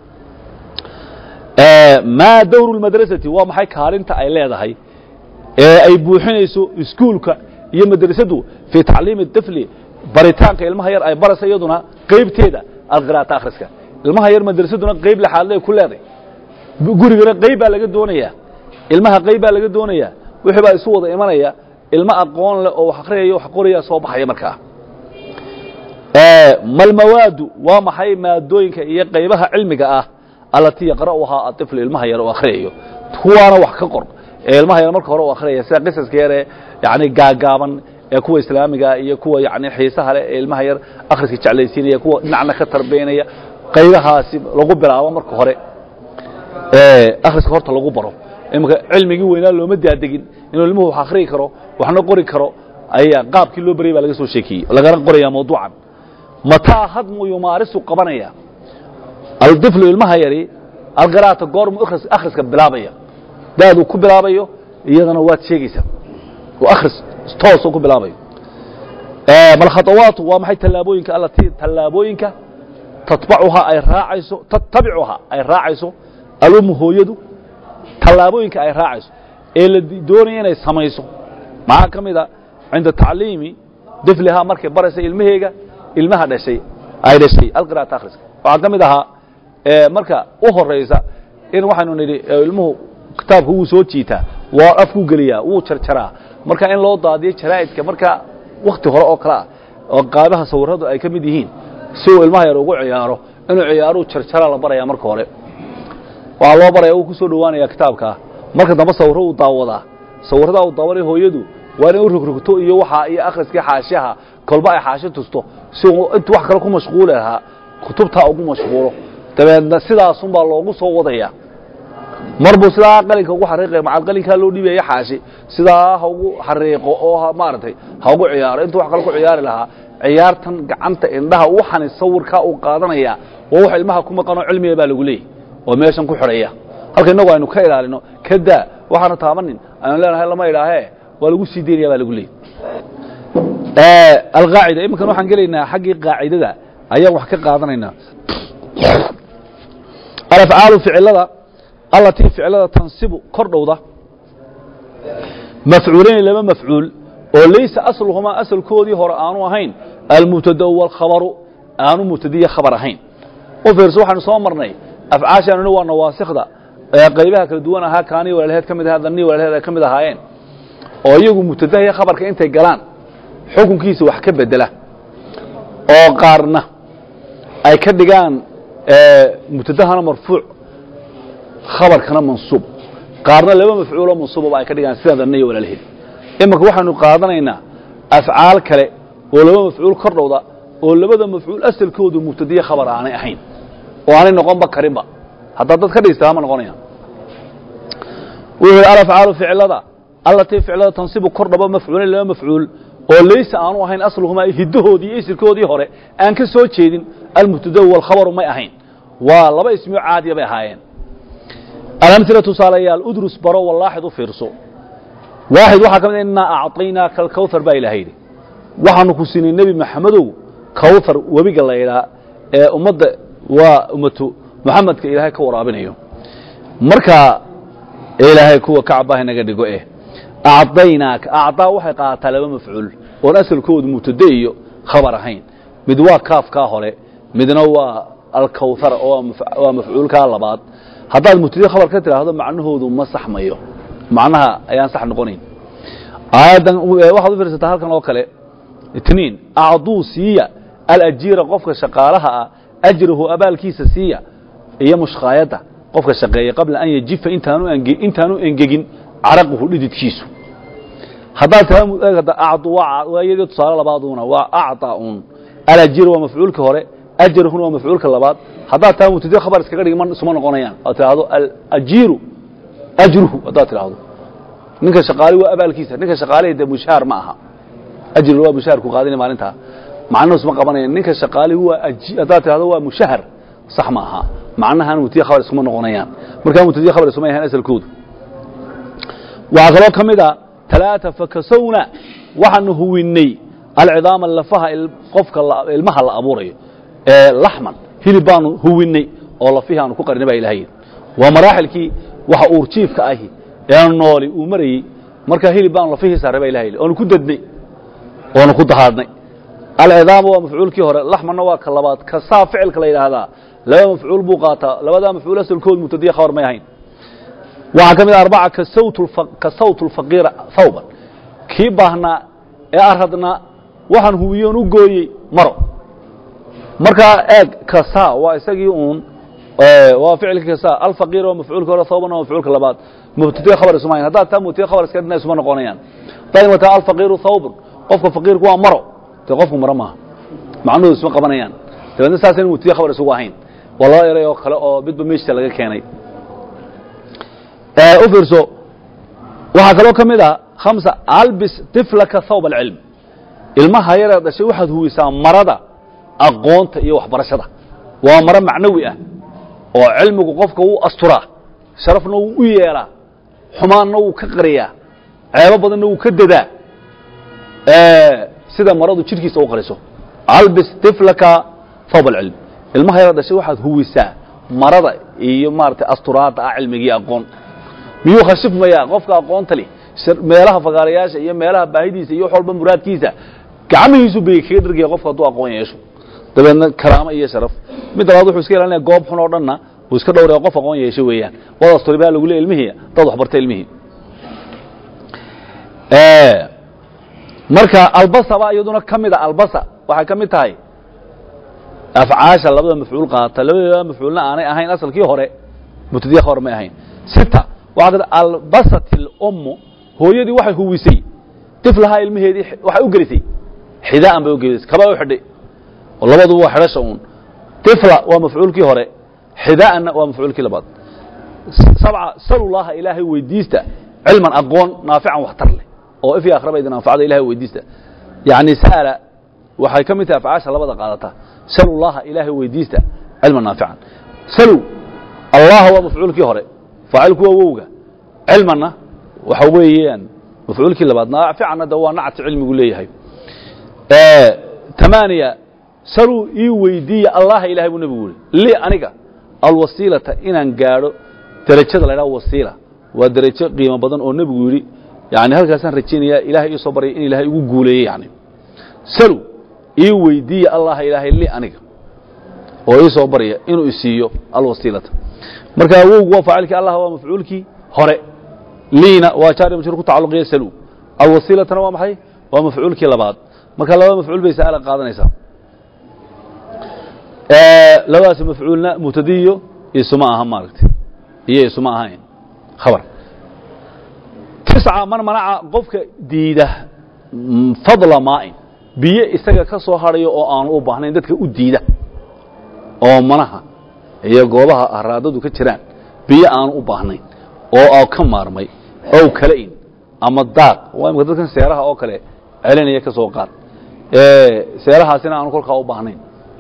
maa dawru lmadrasati waa maxay kaalinta ay leedahay ee ay buuxinayso iskuulka iyo madrasadu fii tacliimi طifli baritaanka ilmaha yar ay baraysa iyaduna qaybteeda alqira'ata akhriska ilmaha yar madrasaduna qayb laxaadley ku leeday gurigana qayb baa laga doonayaa ilmaha qayb baa laga doonayaa wixii baa isu wada imanaya ilmo aqoon leh oo wax akhriyaya wax qoraya soo baxaya markaa malmawaadu waa maxay maadooyinka iyo qaybaha cilmiga ah allatii yaqra'uhaa aطiflu ilmaha yar oo akhriyayo kuwaana wax ka qor ee ilmaha yar marka hore u akhriyaya sida qisaska yar ee yani gaagaaban ee kuwa islaamiga iyo kuwa yani xiisaha leh ee ilmaha yar akhriska jeclaysiinaya kuwa dhinacna ka tarbeynaya qaybahaasi lagu bilaabo marka hore akhriska horta lagu baro imika cilmigii weynaa looma daadegin inuu ilmuhu wax akhriyi karo waxna qori karo ayaa qaabkii loo baryay baa laga soo sheekiyey lagana qoraya mawduucan mataa hadmu yumaarisu qabanaya aldiflu ilmaha yari alqira'ata goormu akhriska bilaabaya daaduu ku bilaabayo iyadana waad sheegaysaa oo akhris toosoo ku bilaabayo malkhadawaatu waa maxay tallaabooyinka allatii tallaabooyinka tatbacuhaa ay raacayso tattabicuhaa ay raacayso alumu hooyadu tallaabooyinka ay raacayso ee la doonaya inay samayso maxaa ka mid a cinda tacliimi diflihaa markay baraysa ilmaheega ilmaha dhashay ay dhashay alqira'ata akhriska waxaa ka mid ahaa marka u horaysa in waxaynu nidhi ilmuhu kitaabka wuu soo jiitaa waa afkuu geliyaa wuu jarjaraa marka in loo daadiyo jaraa'idka marka wakti hore oo kale ah oo qaabaha sawiradu ay ka mid yihiin si uu ilmaha yar ugu ciyaaro inuu ciyaaruu jarjaraa la baraya marka hore waxaa loo baraya uu ku soo dhowaanaya kitaabkaa marka dambe sawirro uu daawadaa sawirradaa uu daawanaya hooyadu waa inay u rogrogto iyo waxaa iyo akhriskii xaashaha kolba ay xaashi tusto si uu intu wax kale ku mashquuli lahaa kutubtaa ugu mashquulo dabeedna sidaasunbaa loogu soo wadaya mar buu sidaa qalinka ugu xariiqaya macal qalinkaa loo dhiibaya xaashi sidaa ha ugu xariiqo oo maaragtay ha ugu ciyaaro intuu wax kale ku ciyaari lahaa ciyaartan gacanta indhaha waxani sawirkaa uu qaadanaya waa wax ilmaha ku maqanoo cilmiga baa lagu leeyay oo meeshan ku xidhaya halka innagu aynu ka ilaalino kadaa waxaana taabanin aynu leenahay lama idhaahee waa lagu sii daynaya baa lagu leeyay alqaacida iminkan waxaan gelaynaa xaggii qaacidada ayaan wax ka qaadanaynaa alafcaalu ficilada allatii ficilada tansibu kor dhowda mafcuulayni laba mafcuul oo laysa asluhumaa asalkoodii hore aanu ahayn almubtada wاlkhabaru aanu mubtadiya khabar ahayn u fiirso waxaanu soo marnay afcaashaanuna waa nawaasikda qaybaha kala duwan ahaa kaanii walaalheed ka mid ahaa danii walaalheed ay ka mid ahaayeen oo iyagu mubtadaha iyo khabarka intay galaan xukunkiisa wax ka bedela oo qaarna ay ka dhigaan mubtadahana marfuuc khabarkana mansuub qaarna laba mafcuulo mansuubaba ay ka dhigaan sida daniya walaalheed iminka waxaanu qaadanaynaa afcaal kale oo laba mafcuul kor dhowda oo labada mafcuul asalkoodu mubtadiye khabar aanay ahayn oo aanay noqonba karinba haddaa dad ka dhigsta hama noqonaya wuxuu yidhi alafcaalu ficilada allatii ficlada tansibu kor dhabo mafcuulan laba mafcuul oo laysa aanu ahayn asluhumaa hiddahoodii iyo isirkoodii hore aan ka soo jeedin almubtada walkhabaru may ahayn waa laba ismiyo caadiya bay ahaayeen alamila tusaalayaal udrus baro walaaxid u fiirso waaxid waxaa ka mid innaa acطaynaaka alkawhar baa ilaha yidhi waxaanu ku siinay nebi maxamedow kawhar webiga la ydhaa ee ummadda waa ummatu muxamedka ilaahay ka waraabinayo markaa ilaahay kuwa kacbaha naga dhigo eh acdaynaaka acdaa waxay qaadataa laba mafcuul oon asalkoodu mubtade iyo khabar ahayn mid waa kaafkaa hore midna waa alkawhar oo waa mafcuulkaa labaad haddaad mubtade khabar ka tidhaahdo macnahoodu ma saxmayo macnaha ayaan sax noqonayn aayaddan waxaad u fiirsataa halkan oo kale itniin acduu siiya alajiira qofka shaqaalaha ah ajrahu abaalkiisa siiya iyo mushkaayadda qofka shaqeeya qabla an yajifa intaanu engegin caraquhu dhididkiisu haddaad taayadii tusaale labaaduna waa acطa un alajiir waa mafcuulka hore ajrahuna waa mafcuulka labaad haddaad taa mubtade khabar iskaga dhig isuma noqonayaan aad tidhaahdo alajiiru ajruhu haddaad tidhaahdo ninka shaqaali waa abaalkiisa ninka shaqaalihi dee mushaar ma aha ajri waa mushaharku qaadina maalintaa macnuhu isma qabanaya ninka shaqaalihi waa haddaad tidhahdo waa mushahar sax ma aha macnahan mubtade khabar iskuma noqonayaan markaa mubtade khabar isuma yahaan asalkoodu waxaa kaloo ka mid a talaata fakasowna waxaanu huwinnay alcidaama lafaha qofka ilmaha la abuurayo ee laxman hilib baanu huwinnay oo lafihii aanu ku qarinay baa ilahay waa maraaxilkii waxa uurjiifka ahi ee nooli uu marayey markaa hilib baanu lafihii saaray baa ilahay oonu ku dadnay oonu ku dahaadhnay alcidaama waa mafcuulkii hore laxmanna waa ka labaad kasaa ficilka la yidhaahdaa laba mafcuul buu qaataa labadaa mafcuul asalkood mubtadiya khabar may ahayn waxaa ka mid a arbaca ka sawt اlfaqiira hawban kii baahnaa ee arhadnaa waxaan huwiyoon u gooyey maro markaa eeg kasa waa isagii uun waa ficilkii kasa alfaqiir waa mafcuulka hore hawban waa mafcuulka labaad mubtadiya khabar isuma hayn haddaad taa mubtadiya khabar iska dhina isuma noqonayaan haddaad imataa alfaqiiru hawban qofka faqiirku waa maro dee qofku maro maaha macnuhu isma qabanayaan dabeedna saasayna mubtadiya khabar isugu ahayn waa laba eray oo kale oo midba meeshta laga keenay u fiirso waxaa kaloo ka mid ah hamsa albis tiflaka thawb alcilm ilmaha yareed dhashay waxaad huwisaa marada aqoonta iyo waxbarashada waa maro macnawi ah oo cilmigu qofka wuu asturaa sharafna wuu u yeelaa xumaanna wuu ka qariyaa ceebo badanna wuu ka dadaa sida maradu jidhkiisa u qariso albis tiflaka thawb alcilm ilmaha yareed dhashay waxaad huwisaa marada iyo maaragtay asturaadda ah cilmigii aqoon miyuu khashifmayaa qofka aqoonta leh meelaha fagaarayaasha iyo meelaha baahidiisa iyo wax walba muraadkiisa gacmihiisu bay kaga dhargaya qofka hadduu aqoon yeesho dabeedna karaamo iyo sharaf mid labaad wuxuu iska ilaalinaya goob xun oo dhanna uu iska dhowraya qof aqoon yeesho weeyaan wadaas turi baa lagu leey ilmihii dad waxbarta ilmihii marka albasa baa iyaduna ka mid a albasa waxay ka mid tahay afcaasha labada mafcuul qaata labada mafcuulna aanay ahayn asalkii hore mubtadiya khabar may ahayn sita waxaa ka albasat اlummu hooyadii waxay huwisay tiflahaa ilmaheedii waxay u gelisay xidaan bay u gelisay kabaa u xidhay oo labaduba waa xidhasha uun tifla waa mafcuulkii hore xidaanna waa mafcuulkii labaad sabca salullaha ilaahay weydiista cilman aqoon naafican waxtar leh oo ifii akhraba idin anfacda ilahay weydiista yacni sa'ala waxay ka mid tahay afcaasha labada qaadata salullaha ilaahay weydiista cilman naafican salu allaha waa mafcuulkii hore faacilku waa wowga cilmanna waxa weeyaan mafcuulkii labaad naaficanna de waa nacti cilmigu leeyahay tamaaniya saluu ii weydiiya allaha ilahay buu nebigu yidhi li aniga alwasiilata inaan gaadho derajada la ydhaha wasiila waa derajo qiimo badan oo nebigu yidhi yani halkaasaan rajaynayaa ilahay ii soo baryay in ilaahay igu guuleeyey yani salu ii weydiiya allaha ilaahay li aniga oo ii soo barya inuu isiiyo alwasiilata marka wowgu waa faacilkii allah waa mafcuulkii hore liina waa jaari majruur ku tacalluqiya salu alwasiilatana waa maxay waa mafcuulkii labaad marka labada mafcuul bay sa'ala qaadanaysaa labadaasi mafcuulna mubtadiyo isuma aha maaragtay iyo isuma ahayn khabar tisca man manaca qofka diida fadla maa'in biyo isaga ka soo hadhayo oo aanu u baahnayn dadka u diida oo manaha iyo goobaha haraadadu ka jiraan biyo aanu u baahnayn oo a ka maarmay ow kala in ama daaq waa imika dadkan seeraha oo kale celinaya ka soo qaad seerahaasina aanu kolkaa u baahnayn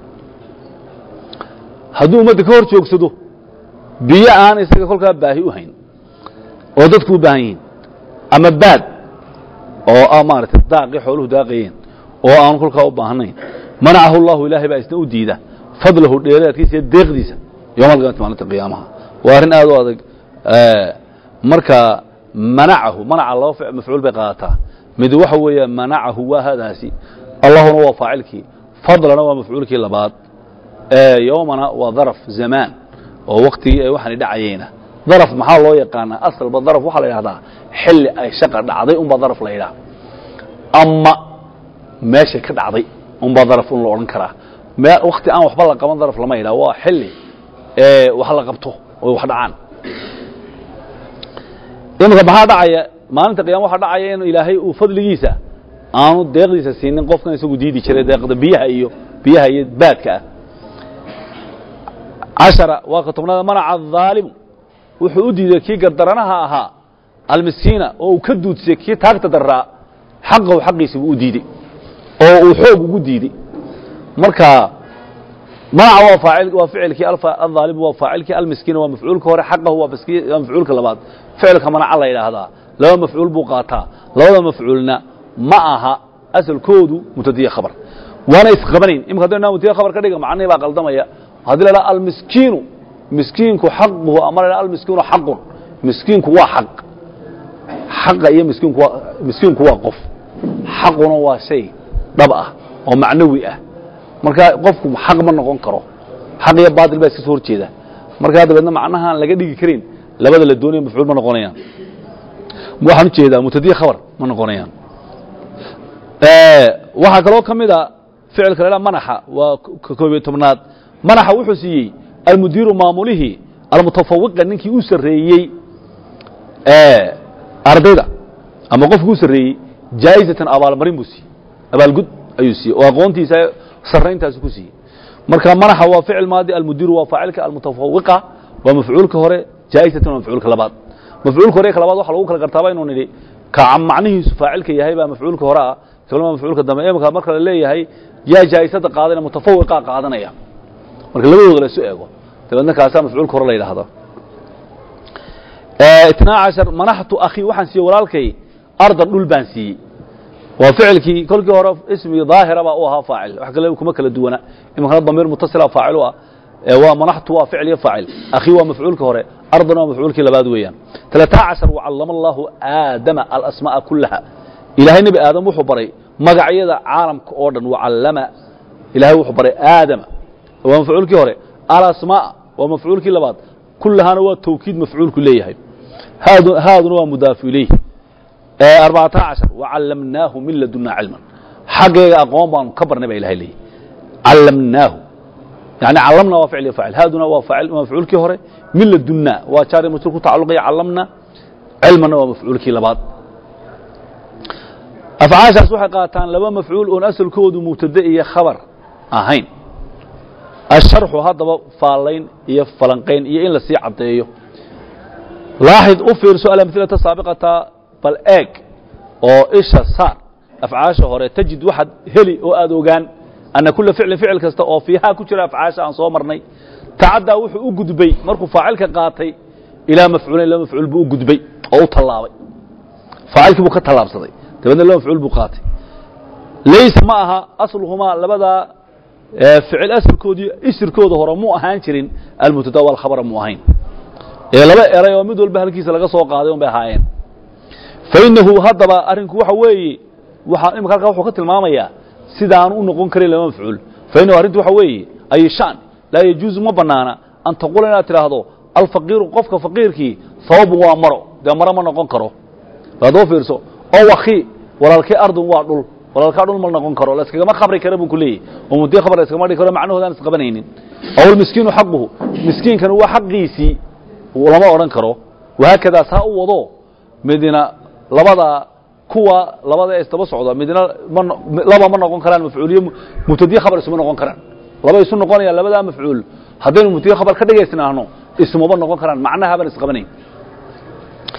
hadduu ummadda ka hor joogsado biyo aan isaga kolkaa baahi u hayn oo dadku u baahan yihiin ama baad oo ah maaragtay daaqii xooluhu daaqayeen oo aanu kolkaa u baahnayn manacahu allahu ilaahay baa isna u diida fadlahu dheeraadkiisa iyo deeqdiisa yowma alqiyamati maalinta qiyaamaha waa arrin aad u adag marka manacahu manaca laba mafcuul bay qaadataa mid waxa weeye manacahu waa hadaasi allahuna waa faacilkii fadlana waa mafcuulkii labaad yowmana waa daraf zamaan oo waktigii ay waxaani dhacayeena daraf maxaa loo yaqaanaa asalba daraf waxaa la yidhahdaa xilli ay shaqa dhacday unbaa daraf la yidhaha ama meeshay ka dhacday unbaa daraf un la odhan karaa wakti aan waxba la qaban daraf lama yidhaha waa xilli wax la qabto oy wax dhacaan iminka maxaa dhacaya maalinta qiyama waxaa dhacaya in ilaahay uu fadligiisa aanu deeqdiisa siinin qofkan isagu diidi jiray deeqda biyaha iyo biyaha iyo baadka ah cashara waa ka tobnaada manaca ahaalimu wuxuu u diiday kii gardaranaha ahaa almiskiina oo uu ka duudsiyey kii taagta daraa xaqahu xaqiisi buu u diidey oo uu xoog ugu diidey marka manaca waa faacil waa ficilkii ahaalimu waa faacilkii almiskiina waa mafcuulka hore xaqahu waa waa mafcuulka labaad ficilka manaca la yidhaahdaa laba mafcuul buu qaataa labada mafcuulna ma aha asalkoodu mutadiya khabar waana isqabanayn imika haddaynu mutadiya khabar ka dhiga macnihii baa qaldamaya haddii la dhaha almiskiinu miskiinku xaquhu ama la dhaha almiskiinu xaqun miskiinku waa xaq xaqa iyo miskiinku waa miskiinku waa qof xaquna waa shay dhab ah oo macnawi ah marka qofku xaq ma noqon karo xaq iyo baatil baa iska soo horjeeda markaa dabeedna macnahaan laga dhigi karin labada la doonaya mafcuul ma noqonayaan waxaan ujeedaa mutadiya khabar ma noqonayaan waxaa kaloo ka mid a ficilka la dhaha manaxa waa ka koob iyo tobnaad manaxa wuxuu siiyey almudiiru maamulihii almutafawiqa ninkii u sarreeyey ardayda ama qofkii u sarreeyey jaa'izatan abaalmarin buu siiyey abaalgud ayuu siiyey oo aqoontiisa sarrayntaasi ku siiyey marka manaxa waa ficil maadi almudiiru waa faacilka almutafawiqa waa mafcuulka hore jaa'izatan waa mafcuulka labaad mafcuulka hore ka labaad waxa lagu kala gartaaba inuu nidhi ka macnihiisu faacilka yahay baa mafcuulka hore ah kalma mafcuulka dambe imika marka la leeyahay yaa jaa'isada qaadanaya mutafawiqaa qaadanaya marka labadooda la isu eego dabeedna kaasaa mafcuulka hore la yidhaahdo itnaa cashar manaxtu akhi waxaan siiyey walaalkay ardan dhul baan siiyey waa ficilkii kolkii hore ismi daahira baa u ahaa faacil wax kale kuma kala duwana iminkana damiir mutasila faacil u ah waa manaxtu waa ficil iyo faacil akhi waa mafcuulka hore ardan waa mafcuulkii labaad weeyaan talataa cashar wacallama allahu aadama alasmaa'a kullaha ilaahay nebi aadam wuxuu baray magacyada caalamka oo dhan wacallama ilahay wuxuu baray aadama waa mafcuulkii hore alasmaa waa mafcuulkii labaad kullahaana waa tawkiid mafcuulku leeyahay haaduna waa mudaafu ilayh arbacata cashar wacallamnaahu min ladunaa cilman xaggeega aqoon baanu ka barnay baa ilahay leeyahy callamnaahu yani callamna waa ficil iyo faacil haaduna waa faacil waa mafcuulkii hore min ladunaa waa jaari majruur ku tacalluqaya callamna cilmanna waa mafcuulkii labaad afcaashaas waxay qaataan laba mafcuul oon asalkoodu mubtade iyo khabar ahayn asharxu haddaba faallayn iyo falanqayn iyo in la sii caddeeyo laaxid u fiirso alamhilata saabiqata bal eeg oo isha saar afcaasha hore tajid waxaad heli oo aad ogaan anna kula ficlin ficil kasta oo fiihaa ku jira afcaasha aan soo marnay tacaddaa wuxuu u gudbay markuu faacilka qaatay ilaa mafcuulayn laba mafcuul buu u gudbay oo u tallaabay faacilkii buu ka tallaabsaday dabeedna laba mafcuul buu qaatay laysa ma aha asluhumaa labadaa ficil asalkoodii isirkooda hore mu ahaan jirin almubtada walkhabara mu ahayn ee laba eray oo mid walba halkiisa laga soo qaaday un bay ahaayeen fainahu haddaba arrinku waxa weeye waxa imika halkaa wuxuu ka tilmaamayaa sidaanu u noqon karin laba mafcuul fainahu arrintu waxa weeye ay shan laa yajuuzu ma banaana an taquula inaad tidhaahdo alfaqiiru qofka faqiirkii sababun waa maro dee maro ma noqon karo adoo fiirso oo wakii walaalkii ardun waa dhul walaalkaa dhul ma noqon karo layskagama khabri kara buu ku leeyahy oo mudii khabar layskagama dhigi karo macnahoodaan isqabanaynin aw almiskiinu xaquhu miskiinkana waa xaqiisii lama odhan karo wahaakadaa saa u wado midna labada kuwa labada ee isdaba socda midna ma laba ma noqon karaan mafcuuliye mubtadiye khabar isuma noqon karaan laba isu noqonayaan labadaa mafcuul haddaynu mubtadiye khabar ka dhigaysnaahno ismaba noqon karaan macnahaban isqabanayn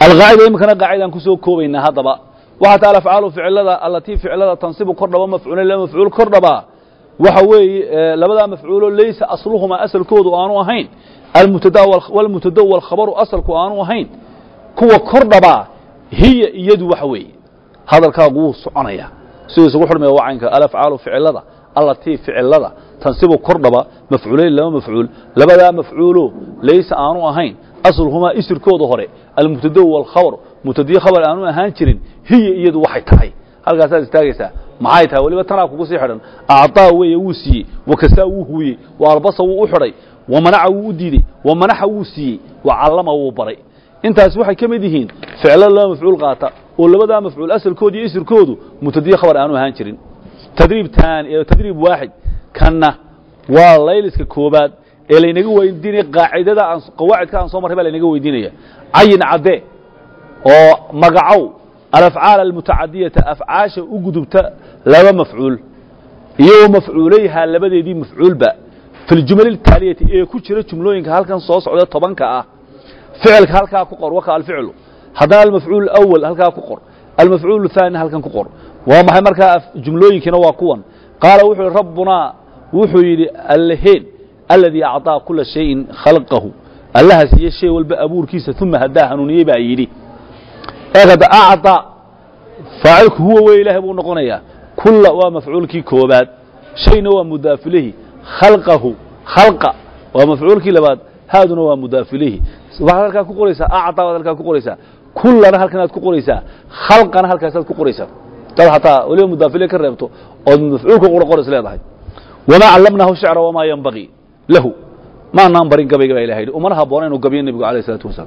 alqaacida iminkana qaacidaan kusoo koobaynaa haddaba waxaa taa alafcaalu ficilada allatii ficilada tansibu kordhaba mafcuulan la mafcuul kordhabaa waxa weeye labadaa mafcuulo laysa asluhumaa asalkoodu aanu ahayn almubtada walkhabaru asalku aanu ahayn kuwa kordhabaa hiya iyadu waxa weeye hadalkaagu wuu soconaya siduu isugu xurmaya waa caynka alafcaalu ficilada allatii ficilada tansibu kordhaba mafcuulayn laba mafcuul labadaa mafcuulo laysa aanu ahayn asluhumaa isirkooda hore almubtada walkhabar mubtadiye khabar aanu ahaan jirin hiya iyadu waxay tahay halkaasaad istaagaysaa maxay tahay weliba tanaa kugu sii xidhan acطaa weeye wuu siiyey wakasaa wuu huuyey wa albasa wuu u xidhay wa manaca wuu u diidey wa manaxa wuu siiyey wa callama wuu baray intaas waxay ka mid yihiin ficlo laba mafcuul qaata oo labadaa mafcuul asalkooda iyo isirkoodu mubtadiye khabar aanu ahaan jirin tadriib taan tadriib waaxid kanna waa layliska koobaad ee laynaga weydiinaya qaacidada aan qawaacidka aan soo marray baa laynaga weydiinaya cayin cadde oo magacow alafcaal almutacadiyata afcaasha u gudubta laba mafcuul iyo mafcuulayhaa labadeedii mafcuulba fi ljumal اtaaliyati ee ku jira jumlooyinka halkan soo socda tobanka ah ficilka halkaa ku qor waka alficlu haddana almafcuul اأwal halkaa ku qor almafcuul الثaani halkan ku qor waa maxay markaa jumlooyinkiina waa kuwan qaala wuxuu yihi rabbunaa wuxuu yidhi alleheen aladii acطaa kula shayin khalqahu allaha siiye shay walba abuurkiisa uma haddaa hanuuniyey baa yidhi eekada acطa faacilku huwa wey ilaahay buu noqonayaa kula waa mafcuulkii koobaad shayna waa mudaafilehi khalqahu khalqa waa mafcuulkii labaad haaduna waa mudaafilehi waxaad halkaa ku qoraysaa acطa baad halkaa ku qoraysaa kulana halkanaad ku qoraysaa khalqana halkaasaad ku qoraysaa dad hataa weliba mudaafile ka reebto ood mafcuulka qura qorays leedahay wamaa callamnaahu shicra wamaa yanbagii lahu maanaan barin gabayga baa ilaha yidhi umana habboona inuu gabiyo nebigu alayh isalaatu wasalaam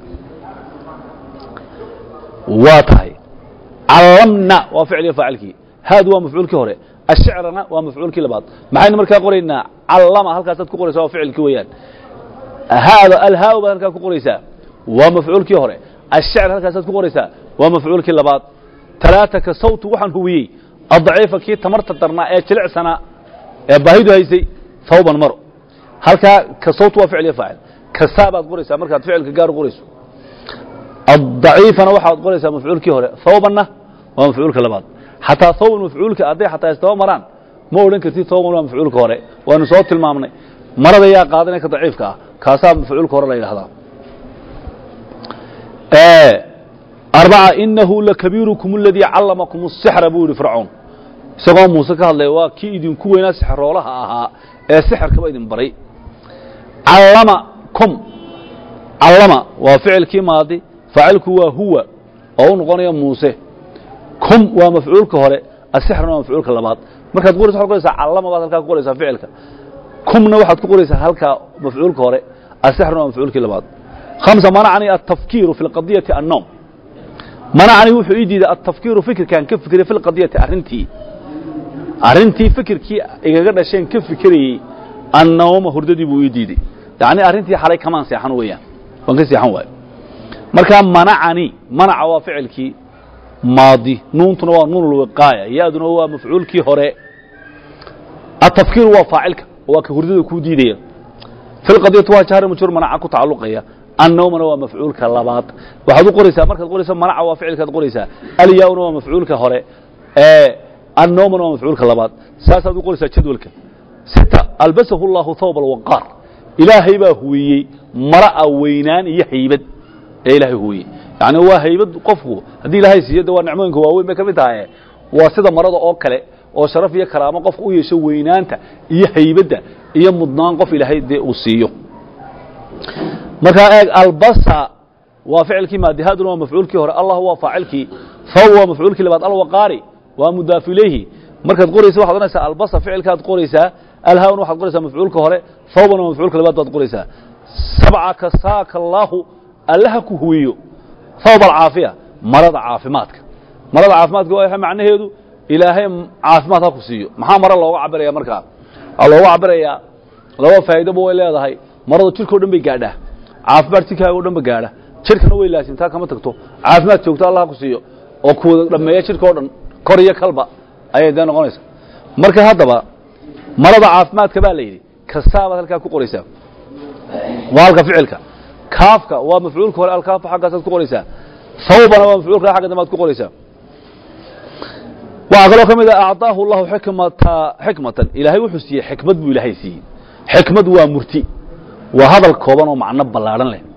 waa tahay callamna waa ficliga faacilkii haadu waa mafcuulkii hore ashicrana waa mafcuulkii labaad maxaynu markaa qoraynaa callama halkaasaad ku qoraysaa waa ficilkii weeyaan haada alhaau baad halkaa ku qoraysaa waa mafcuulkii hore ashicr halkaasaad ku qoraysaa waa mafcuulkii labaad talaata ka sawtu waxaan hubiyey addaciifa kii tamarta darnaa ee jilicsanaa ee baahidu haysay thawban maro halkaa ka sawtu waa ficliga faacil kasaa baad qoraysaa markaad ficilka gaar qorayso الضaciifana waxaad qoraysaa mafcuulkii hore thawbanna waa mafcuulka labaad xataa thawban mafcuulka hadday xataa istaba maraan ma odhan kartid thawban waa mafcuulka hore waanu soo tilmaamnay marada yaa qaadanaya ka daciifka ah kaasaa mafcuulka hore la yidhahdaa arbaca inahu lakabiirukum اladii callamakum الsixra buu yihi fircoon isagoo muuse ka hadlaya waa kii idinku weynaa sixroolaha ahaa ee sixirkaba idin baray callamakum callama waa ficilkii maadi faacilku waa huwa oo u noqonaya muuse kum waa mafcuulka hore asixrna waa mafcuulka labaad markaad qoraysa waxad qoraysaa callama baad halkaa ku qoraysaa ficilka kumna waxaad ku qoraysaa halkaa mafcuulka hore asixrna waa mafcuulkii labaad khamsa manacanii altafkiiru fi lqadiyati annoom manacanii wuxuu ii diiday altafkiiru fikirkaan ka fikiray fi lqadiyati arrintii arrintii fikirkii igaga dhasheen ka fikirayey annooma hurdadii buu ii diiday yacni arrintii xalay kamaan seexan weeyaan waan ka seexan waayo markaa manacani manaca waa ficilkii maadi nuuntuna waa nuun lwiqaaya yaaduna waa mafcuulkii hore atafkiiru waa faacilka waa ka hurdada kuu diidaya fi lqadiyati waa jahri majhuur manaca ku tacalluqaya annawmana waa mafcuulka labaad waxaad u qoraysaa markaad qoraysa manaca waa ficilkaad qoraysaa alyauna waa mafcuulka hore annawmana waa mafcuulka labaad saasaad u qoraysaa jadwalka sita albasahu llahu thawb alwaqaar ilaahay baa huwiyey mara'a weynaan iyo haybad ee ilaahay huwiyey yacni waa haybad qofku haddii ilaahay siiyo de waa nicmooyinka waaweyn bay ka mid tahay waa sida marada oo kale oo sharaf iyo karaamo qofka u yeesho weynaanta iyo haybadda iyo mudnaan qof ilaahay dee uu siiyo markaa eeg albasa waa ficilkii maadihaaduna waa mafcuulkii hore allah waa faacilkii faw waa mafcuulkii labaad alwaqaari waa mudaaf ilayhi markaad qoraysa waxad odhanaysaa albasa ficilkaad qoraysaa alhaawna waxaad qoraysaa mafcuulka hore fawbana waa mafcuulka labaad baad qoraysaa sabca kasaaka allaahu allaha ku huwiyo thawb alcaafiya marada caafimaadka marada caafimaadka waa macnaheedu ilaahay caafimaad ha ku siiyo maxaa mare looga cabiraya markaa waxaa looga cabirayaa laba faa'iidoba way leedahay maradu jidhkao dhan bay gaadhaa caafimaad jidhkaaga o dhan ba gaadha jidhkana way laasimtaa kama tagto caafimaad joogto allah ha ku siiyo oo kuwada dhammeeya jidhka o dhan kor iyo kalba ayay dee noqonaysa marka haddaba marada caafimaadka baa la yidhi kasaabaad halkaa ku qoraysaa waa halka ficilka kaafka waa mafcuulka hore alkaafa xaggaasaad ku qoraysaa hawbana waa mafcuulka xagga dambe ad ku qoraysaa waxaa kaloo ka mid a acطaahu اllahu xikmata xikmatan ilaahay wuxuu siiyey xikmad buu ilaahay siiyey xikmad waa murti waa hadal kooban oo macno ballaadhan leh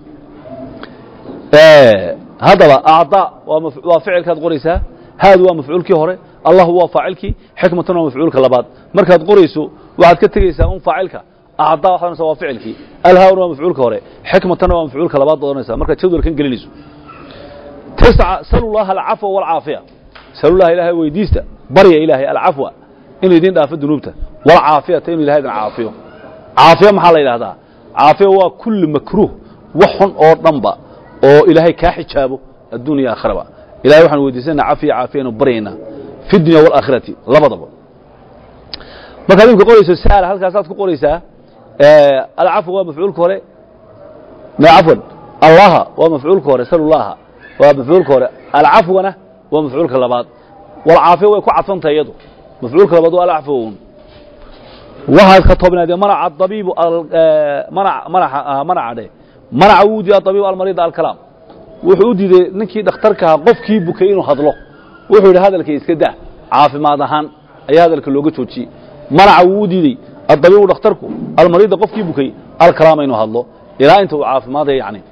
haddaba acطaa waa maf- waa ficilkaad qoraysaa haadu waa mafcuulkii hore allahu waa faacilkii xikmatuna waa mafcuulka labaad markaad qorayso waxaad ka tegeysaa un faacilka acطaa waxaad ohanaysaa waa ficilkii alhaawna waa mafcuulka hore xikmatana waa mafcuulka labaad baad ohanaysaa markaad jadwalkan gelinayso tisca salu llaha alcafwa walcaafiya salullaha ilaahay weydiista barya ilaahay alcafwa inuu idin dhaafo dunuubta walcaafiyata inuu ilahay idin caafiyo caafiya maxaa la yidhahdaa caafiya waa kulli makruuh wax xun oo dhanba oo ilaahay kaa xijaabo addunya aakhiraba ilahay waxaan weydiisanaa cafiya caafiya inu baryaynaa fi dunya waalaakhirati labadaba markaad imka qorayso sa'ala halkaasaad ku qoraysaa alcafwa waa mafcuulka hore cafwan allaha waa mafcuulka hore salullaha waa mafcuulka hore alcafwana waa mafcuulka labaad walcaafiya way ku cadfantahay iyadu mafcuulka labaad waa alcafwun waxaad ka toobnaadee manaca abiibu manaca dhe manaca wuu diiday abiibu almariida alkalaam wuxuu u diiday ninkii dhakhtarka ahaa qofkii bukay inuu hadlo wuxuu yidhi hadalka iska daa caafimaad ahaan ayaa hadalka looga joojiyey manaca wuu u diidey adabiibu dhakhtarku almariida qofkii bukay alkalaama inuu hadlo ilaa inta uu caafimaadaya yani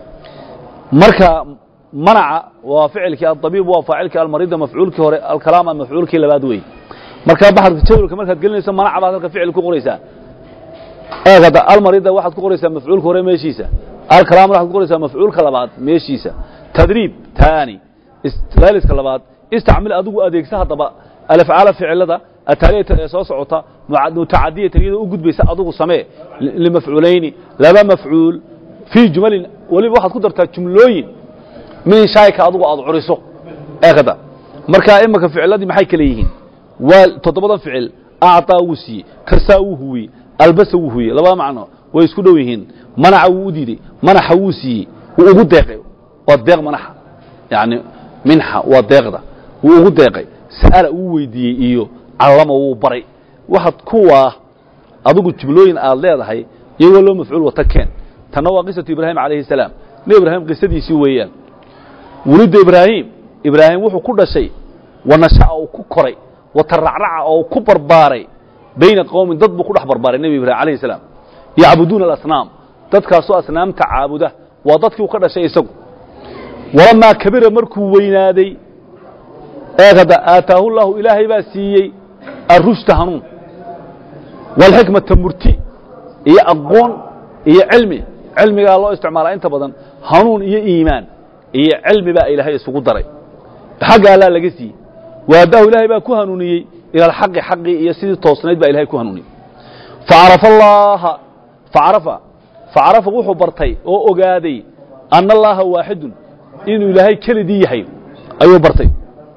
marka manaca waa ficilkii adabiib waa faacilkii almariida mafcuulkii hore alkalaama mafcuulkii labaad wey marka baxadka jadwalka markaad gelinayso manaca baad halka ficil ku qoraysaa eegada almarida waxaad ku qoraysaa mafcuulka hore meeshiisa alkalaamna waxaad ku qoraysaa mafcuulka labaad meeshiisa tadriib taani laaliska labaad istacmil adigu adeegsa haddaba alafcaala ficilada ataaliyata ee soo socota mutacadiyatan iyadoo u gudbaysa adigu samee limafcuulayni laba mafcuul fii jumalin weliba waxaad ku dartaa jumlooyin min shaayka adigu aad curiso eegada marka imika ficiladii maxay kale yihiin waa toddobadan ficil acطaa wuu siiyey kasaa wuu huwiyey albasa wuu huwiyey labada macno way isku dhow yihiin manaca wuu u diidey manaxa wuu siiyey wuu ugu deeqay waa deeq manaxa yani minxa waa deeqda wuu ugu deeqay sa'ala wuu weydiiyey iyo callama wuu baray waxaad kuwaa adigu jumlooyin aad leedahay iyagoo loo mafcuul wata keen tanna waa qisatu ibraahim calayhi salaam nebi ibraahim qisadiisii weeyaan wulidda ibraahim ibraahim wuxuu ku dhashay wanasha'a uu ku koray wataracraca oo ku barbaaray bayna qowmin dad buu ku dhex barbaaray nebi ibrahim alayhi salaam yacbuduuna alasnaam dadkaasoo asnaamta caabuda waa dadkii uu ka dhashay isagu walamaa kabira markuu weynaaday eegada aataahu llahu ilaahay baa siiyey arushta hanuun walxikmata murti iyo aqoon iyo cilmi cilmigaa loo isticmaalaa inta badan hanuun iyo iimaan iyo cilmi baa ilaahay isugu daray xagga allaa laga siiyey waadaahu ilaahay baa ku hanuuniyey ila alxaqi xaqii iyo sidii toosnayd baa ilahay ku hanuuniyey facarafa allaha facarafa facarafa wuxuu bartay oo ogaaday anna allaaha waaxidun inuu ilaahay keligii yahay ayuu bartay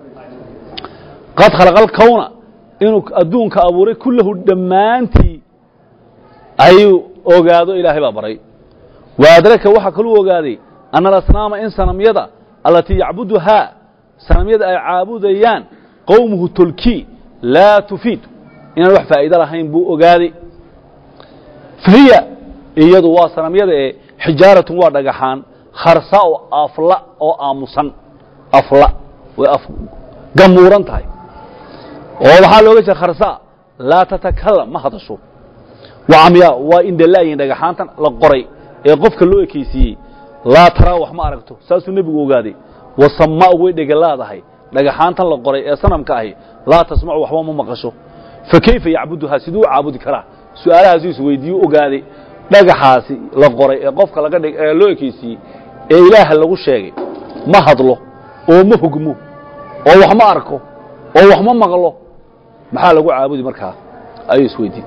qad khalaqa alkawna inuu adduunka abuuray kullahu dhammaantii ayuu ogaado ilaahay baa baray wa adraka waxaa kaluu ogaaday anna alasnaama in sanamyada allatii yacbuduhaa sanamyada ay caabudayaan qowmuhu tolkii laa tufiid inaan wax faa'iido lahayn buu ogaaday fahiya iyadu waa sanamyada ee xijaaratun waa dhagaxaan kharsa oo afla oo aamusan afla way af gamuuran tahay oo waxaa looga jeeda kharsa laa tatakalam ma hadasho waa camyaa waa indhalaayihin dhagaxaantan la qoray ee qofka loo ekaysiiyey laa taraa wax ma aragto saasuu nebigu ogaaday wasamaa way dhegalaadahay dhagaxaantan la qoray ee sanamka ahi laa tasmacu waxba ma maqasho fa kayfa yacbuduhaa siduu u caabudi karaa su'aalahaasuu isweydiiyu ogaaday dhagaxaasi la qoray ee qofka laga dhig ee loo ekaysiiyey ee ilaaha lagu sheegay ma hadlo oo ma hogmo oo wax ma arko oo wax ma maqlo maxaa lagu caabudi markaa ayuu isweydiin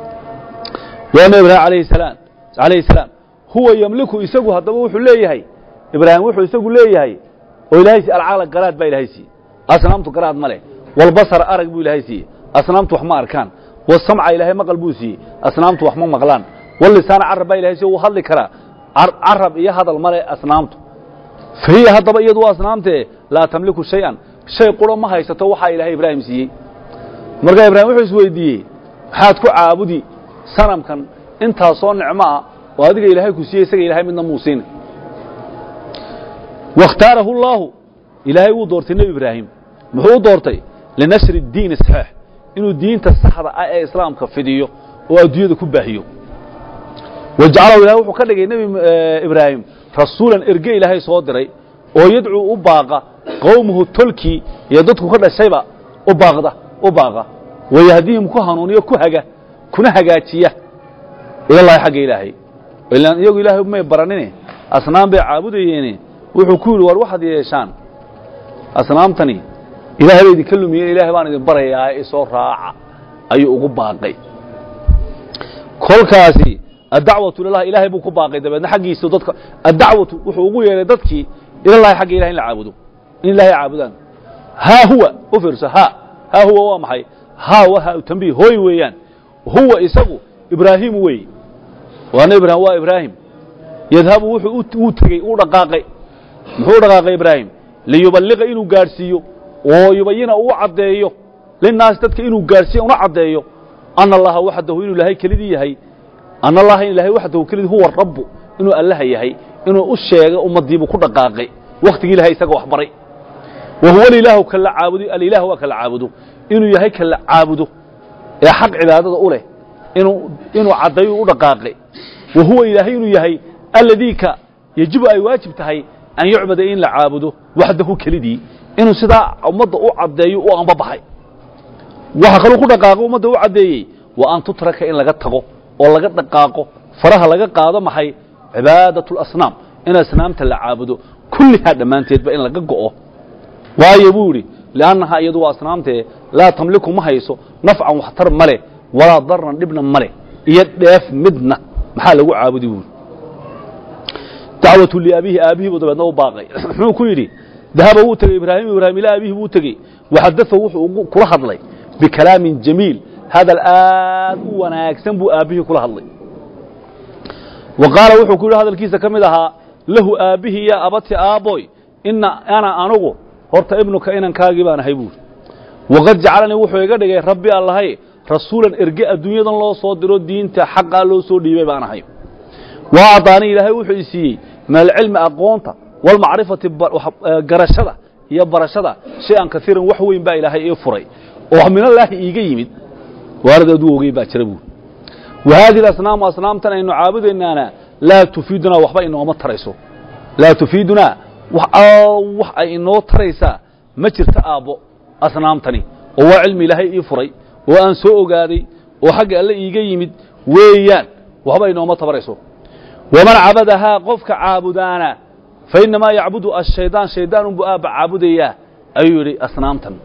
waa nabi ibraahim alayhi salaam alayhi salaam huwa yamliku isagu haddaba wuxuu leeyahay ibraahim wuxuu isagu leeyahay oo ilaahay siiyey alcaala garaad baa ilaahay siiyey asnaamtu garaad ma leh walbasar arag buu ilaahay siiyey asnaamtu wax ma arkaan wasamca ilaahay maqal buu siiyey asnaamtu wax ma maqlaan walisaana carab baa ilahay siiyey wuu hadli karaa carab iyo hadal male asnaamtu fahiya haddaba iyadu waa asnaamtee laa tamliku shay-an shay quro ma haysato waxaa ilaahay ibraahim siiyey markaa ibraahim wuxuu isweydiiyey maxaad ku caabudi sanamkan intaasoo nicmo ah oo adiga ilaahay ku siiyey isaga ilahay midna muu siina waاkhtaarahu اllaahu ilaahay wuu doortay nebi ibraahim muxuu u doortay linashri اdiini saxiix inuu diinta saxda ah ee islaamka fidiyo oo adduunyada ku baahiyo wajcalahu ilahay wuxuu ka dhigay nebi ibraahim rasuulan erge ilaahay soo diray oo yadcuu u baaqa qowmuhu tolkii iyo dadku ka dhashayba u baaqda u baaqa wayahdihim ku hanuuniyo ku haga kuna hagaajiya ilallahi xagga ilaahay ilaan iyagu ilaahay may baranine asnaam bay caabudayeene wuxuu ku yidhi war waxaad yeeshaan asnaamtani ilaahay bay idinka lumiyeen ilaahay baan idin barayaa isoo raaca ayuu ugu baaqay kolkaasi addacwatu ilalah ilaahay buu ku baaqay dabeedna xaggiisa dadka addacwatu wuxuu ugu yeehay dadkii ilallahi xagga ilahay in la caabudo in ilahay caabudaan haa huwa u fiirso haa haa huwa waa maxay haa wa haa tambiih hooy weeyaan huwa isagu ibraahimu weeye waa nebi ibraahim waa ibraahim yadhabu wuxuu uu tegey uu dhaqaaqay muxuu u dhaqaaqay ibraahim liyuballiqa inuu gaadhsiiyo oo yubayina uu caddeeyo linnaasi dadka inuu gaadhsiiyo una caddeeyo ana allaha waxdahu inuu ilaahay kelidii yahay ana allaha in ilahay waxdahu kelidii huwa rabbu inuu allaha yahay inuu u sheega ummaddiibuu ku dhaqaaqay wakhtigii ilahay isaga wax baray wa huwa alilaahu kala caabudo alilah waa kala caabudo inuu yahay kala caabudo ee xaq cibaadada u leh inuu inuu caddayo u dhaqaaqay wa huwa ilaahay inuu yahay alladii ka yajibu ay waajib tahay an yucbada in la caabudo waxdahu kelidii inuu sidaa ummadda u caddeeyo u anbabaxay waxa kaluu ku dhaqaaqo ummadda u caddeeyey wa an tutraka in laga tago oo laga dhaqaaqo faraha laga qaado maxay cibaadatu اlasnaam in asnaamta la caabudo kullihaa dhammaanteedba in laga go'o waayo buu yidhi liannahaa iyadu waa asnaamtee laa tamliku ma hayso nafcan waxtar ma leh walaa darran dhibna ma leh iyo dheef midna maxaa lagu caabudi buuri dacwatu liabihi aabihii buu dabeedna u baaqay muxuu ku yidhi dahaba wuu tegey ibraahim ibraahim ilaa abihi buu tegey waxadaa wuxuu kula hadlay bikalaamin jamiil hadal aad u wanaagsan buu aabbihii kula hadlay wa qaala wuxuu ku yidhi hadalkiisa ka mid ahaa lahu aabbihii yaa abati aabboy ina ana anugu horta ibnuka inankaagii baan ahay buuri waqad jacalanii wuxuu iga dhigay rabbi allahay rasuulan erge adduunyadan loo soo diro diinta xaqaa loo soo dhiibay baan ahay waa adaanii ilaahay wuxuu i siiyey min alcilmi aqoonta walmacrifati garashada iyo barashada shay-an kaiiran wax weyn baa ilaahay ii furay oo minallaahi iiga yimid waaradeedu ogey baa jira buuri wa haadihi asnaamu asnaamtan aynu caabudaynaana laa tufiidunaa waxba inooma tarayso laa tufiidunaa wax ay inoo taraysaa ma jirto aabbo asnaamtani oo waa cilmi ilaahay ii furay oo aan soo ogaaday oo xagga alle iiga yimid weeyaan waxba inooma tabarayso waman cabadahaa qofka caabudaana fa innamaa yacbudu ashaydaan shaydaan unbuu aabba caabudayaa ayuu yidhi asnaamtan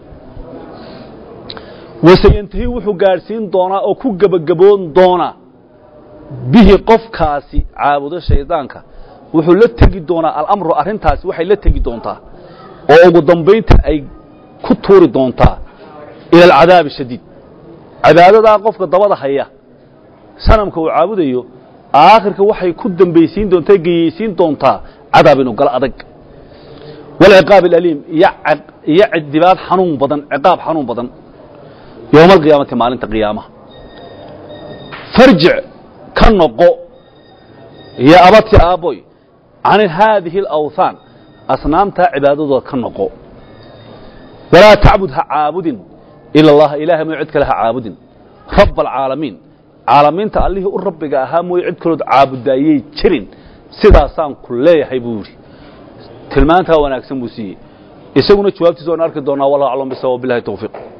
waseyantahi wuxuu gaadhsiin doonaa oo ku gebagaboon doonaa bihi qofkaasi caabudo shaydaanka wuxuu la tegi doonaa alamru arrintaasi waxay la tegi doontaa oo ugu dambaynta ay ku tuuri doontaa ila alcadaabi shadiid cibaadadaa qofka dabada haya sanamka uu caabudayo aakhirka waxay ku dambaysiin doontaa geyeysiin doontaa cadaab inu galo adag walciqaab alaliim iyo cidibaad xanuun badan ciqaab xanuun badan yowma alqiyaamati maalinta qiyaamaha farjic ka noqo iyo abati aabboy can haadihi alawthaan asnaamtaa cibaadadooda ka noqo walaa tacbud ha caabudin ila allaha ilaahay mooy cid kale ha caabudin raba alcaalamiin caalamiinta allihii u rabbiga ahaa mooye cid kalood caabudaayey jirin sidaasaan ku leeyahay buu yidhi tilmaantaa wanaagsan buu siiyey isaguna jawaabtiisa waan arki doonaa wallahu aclam bisawa bilahi tawfiiq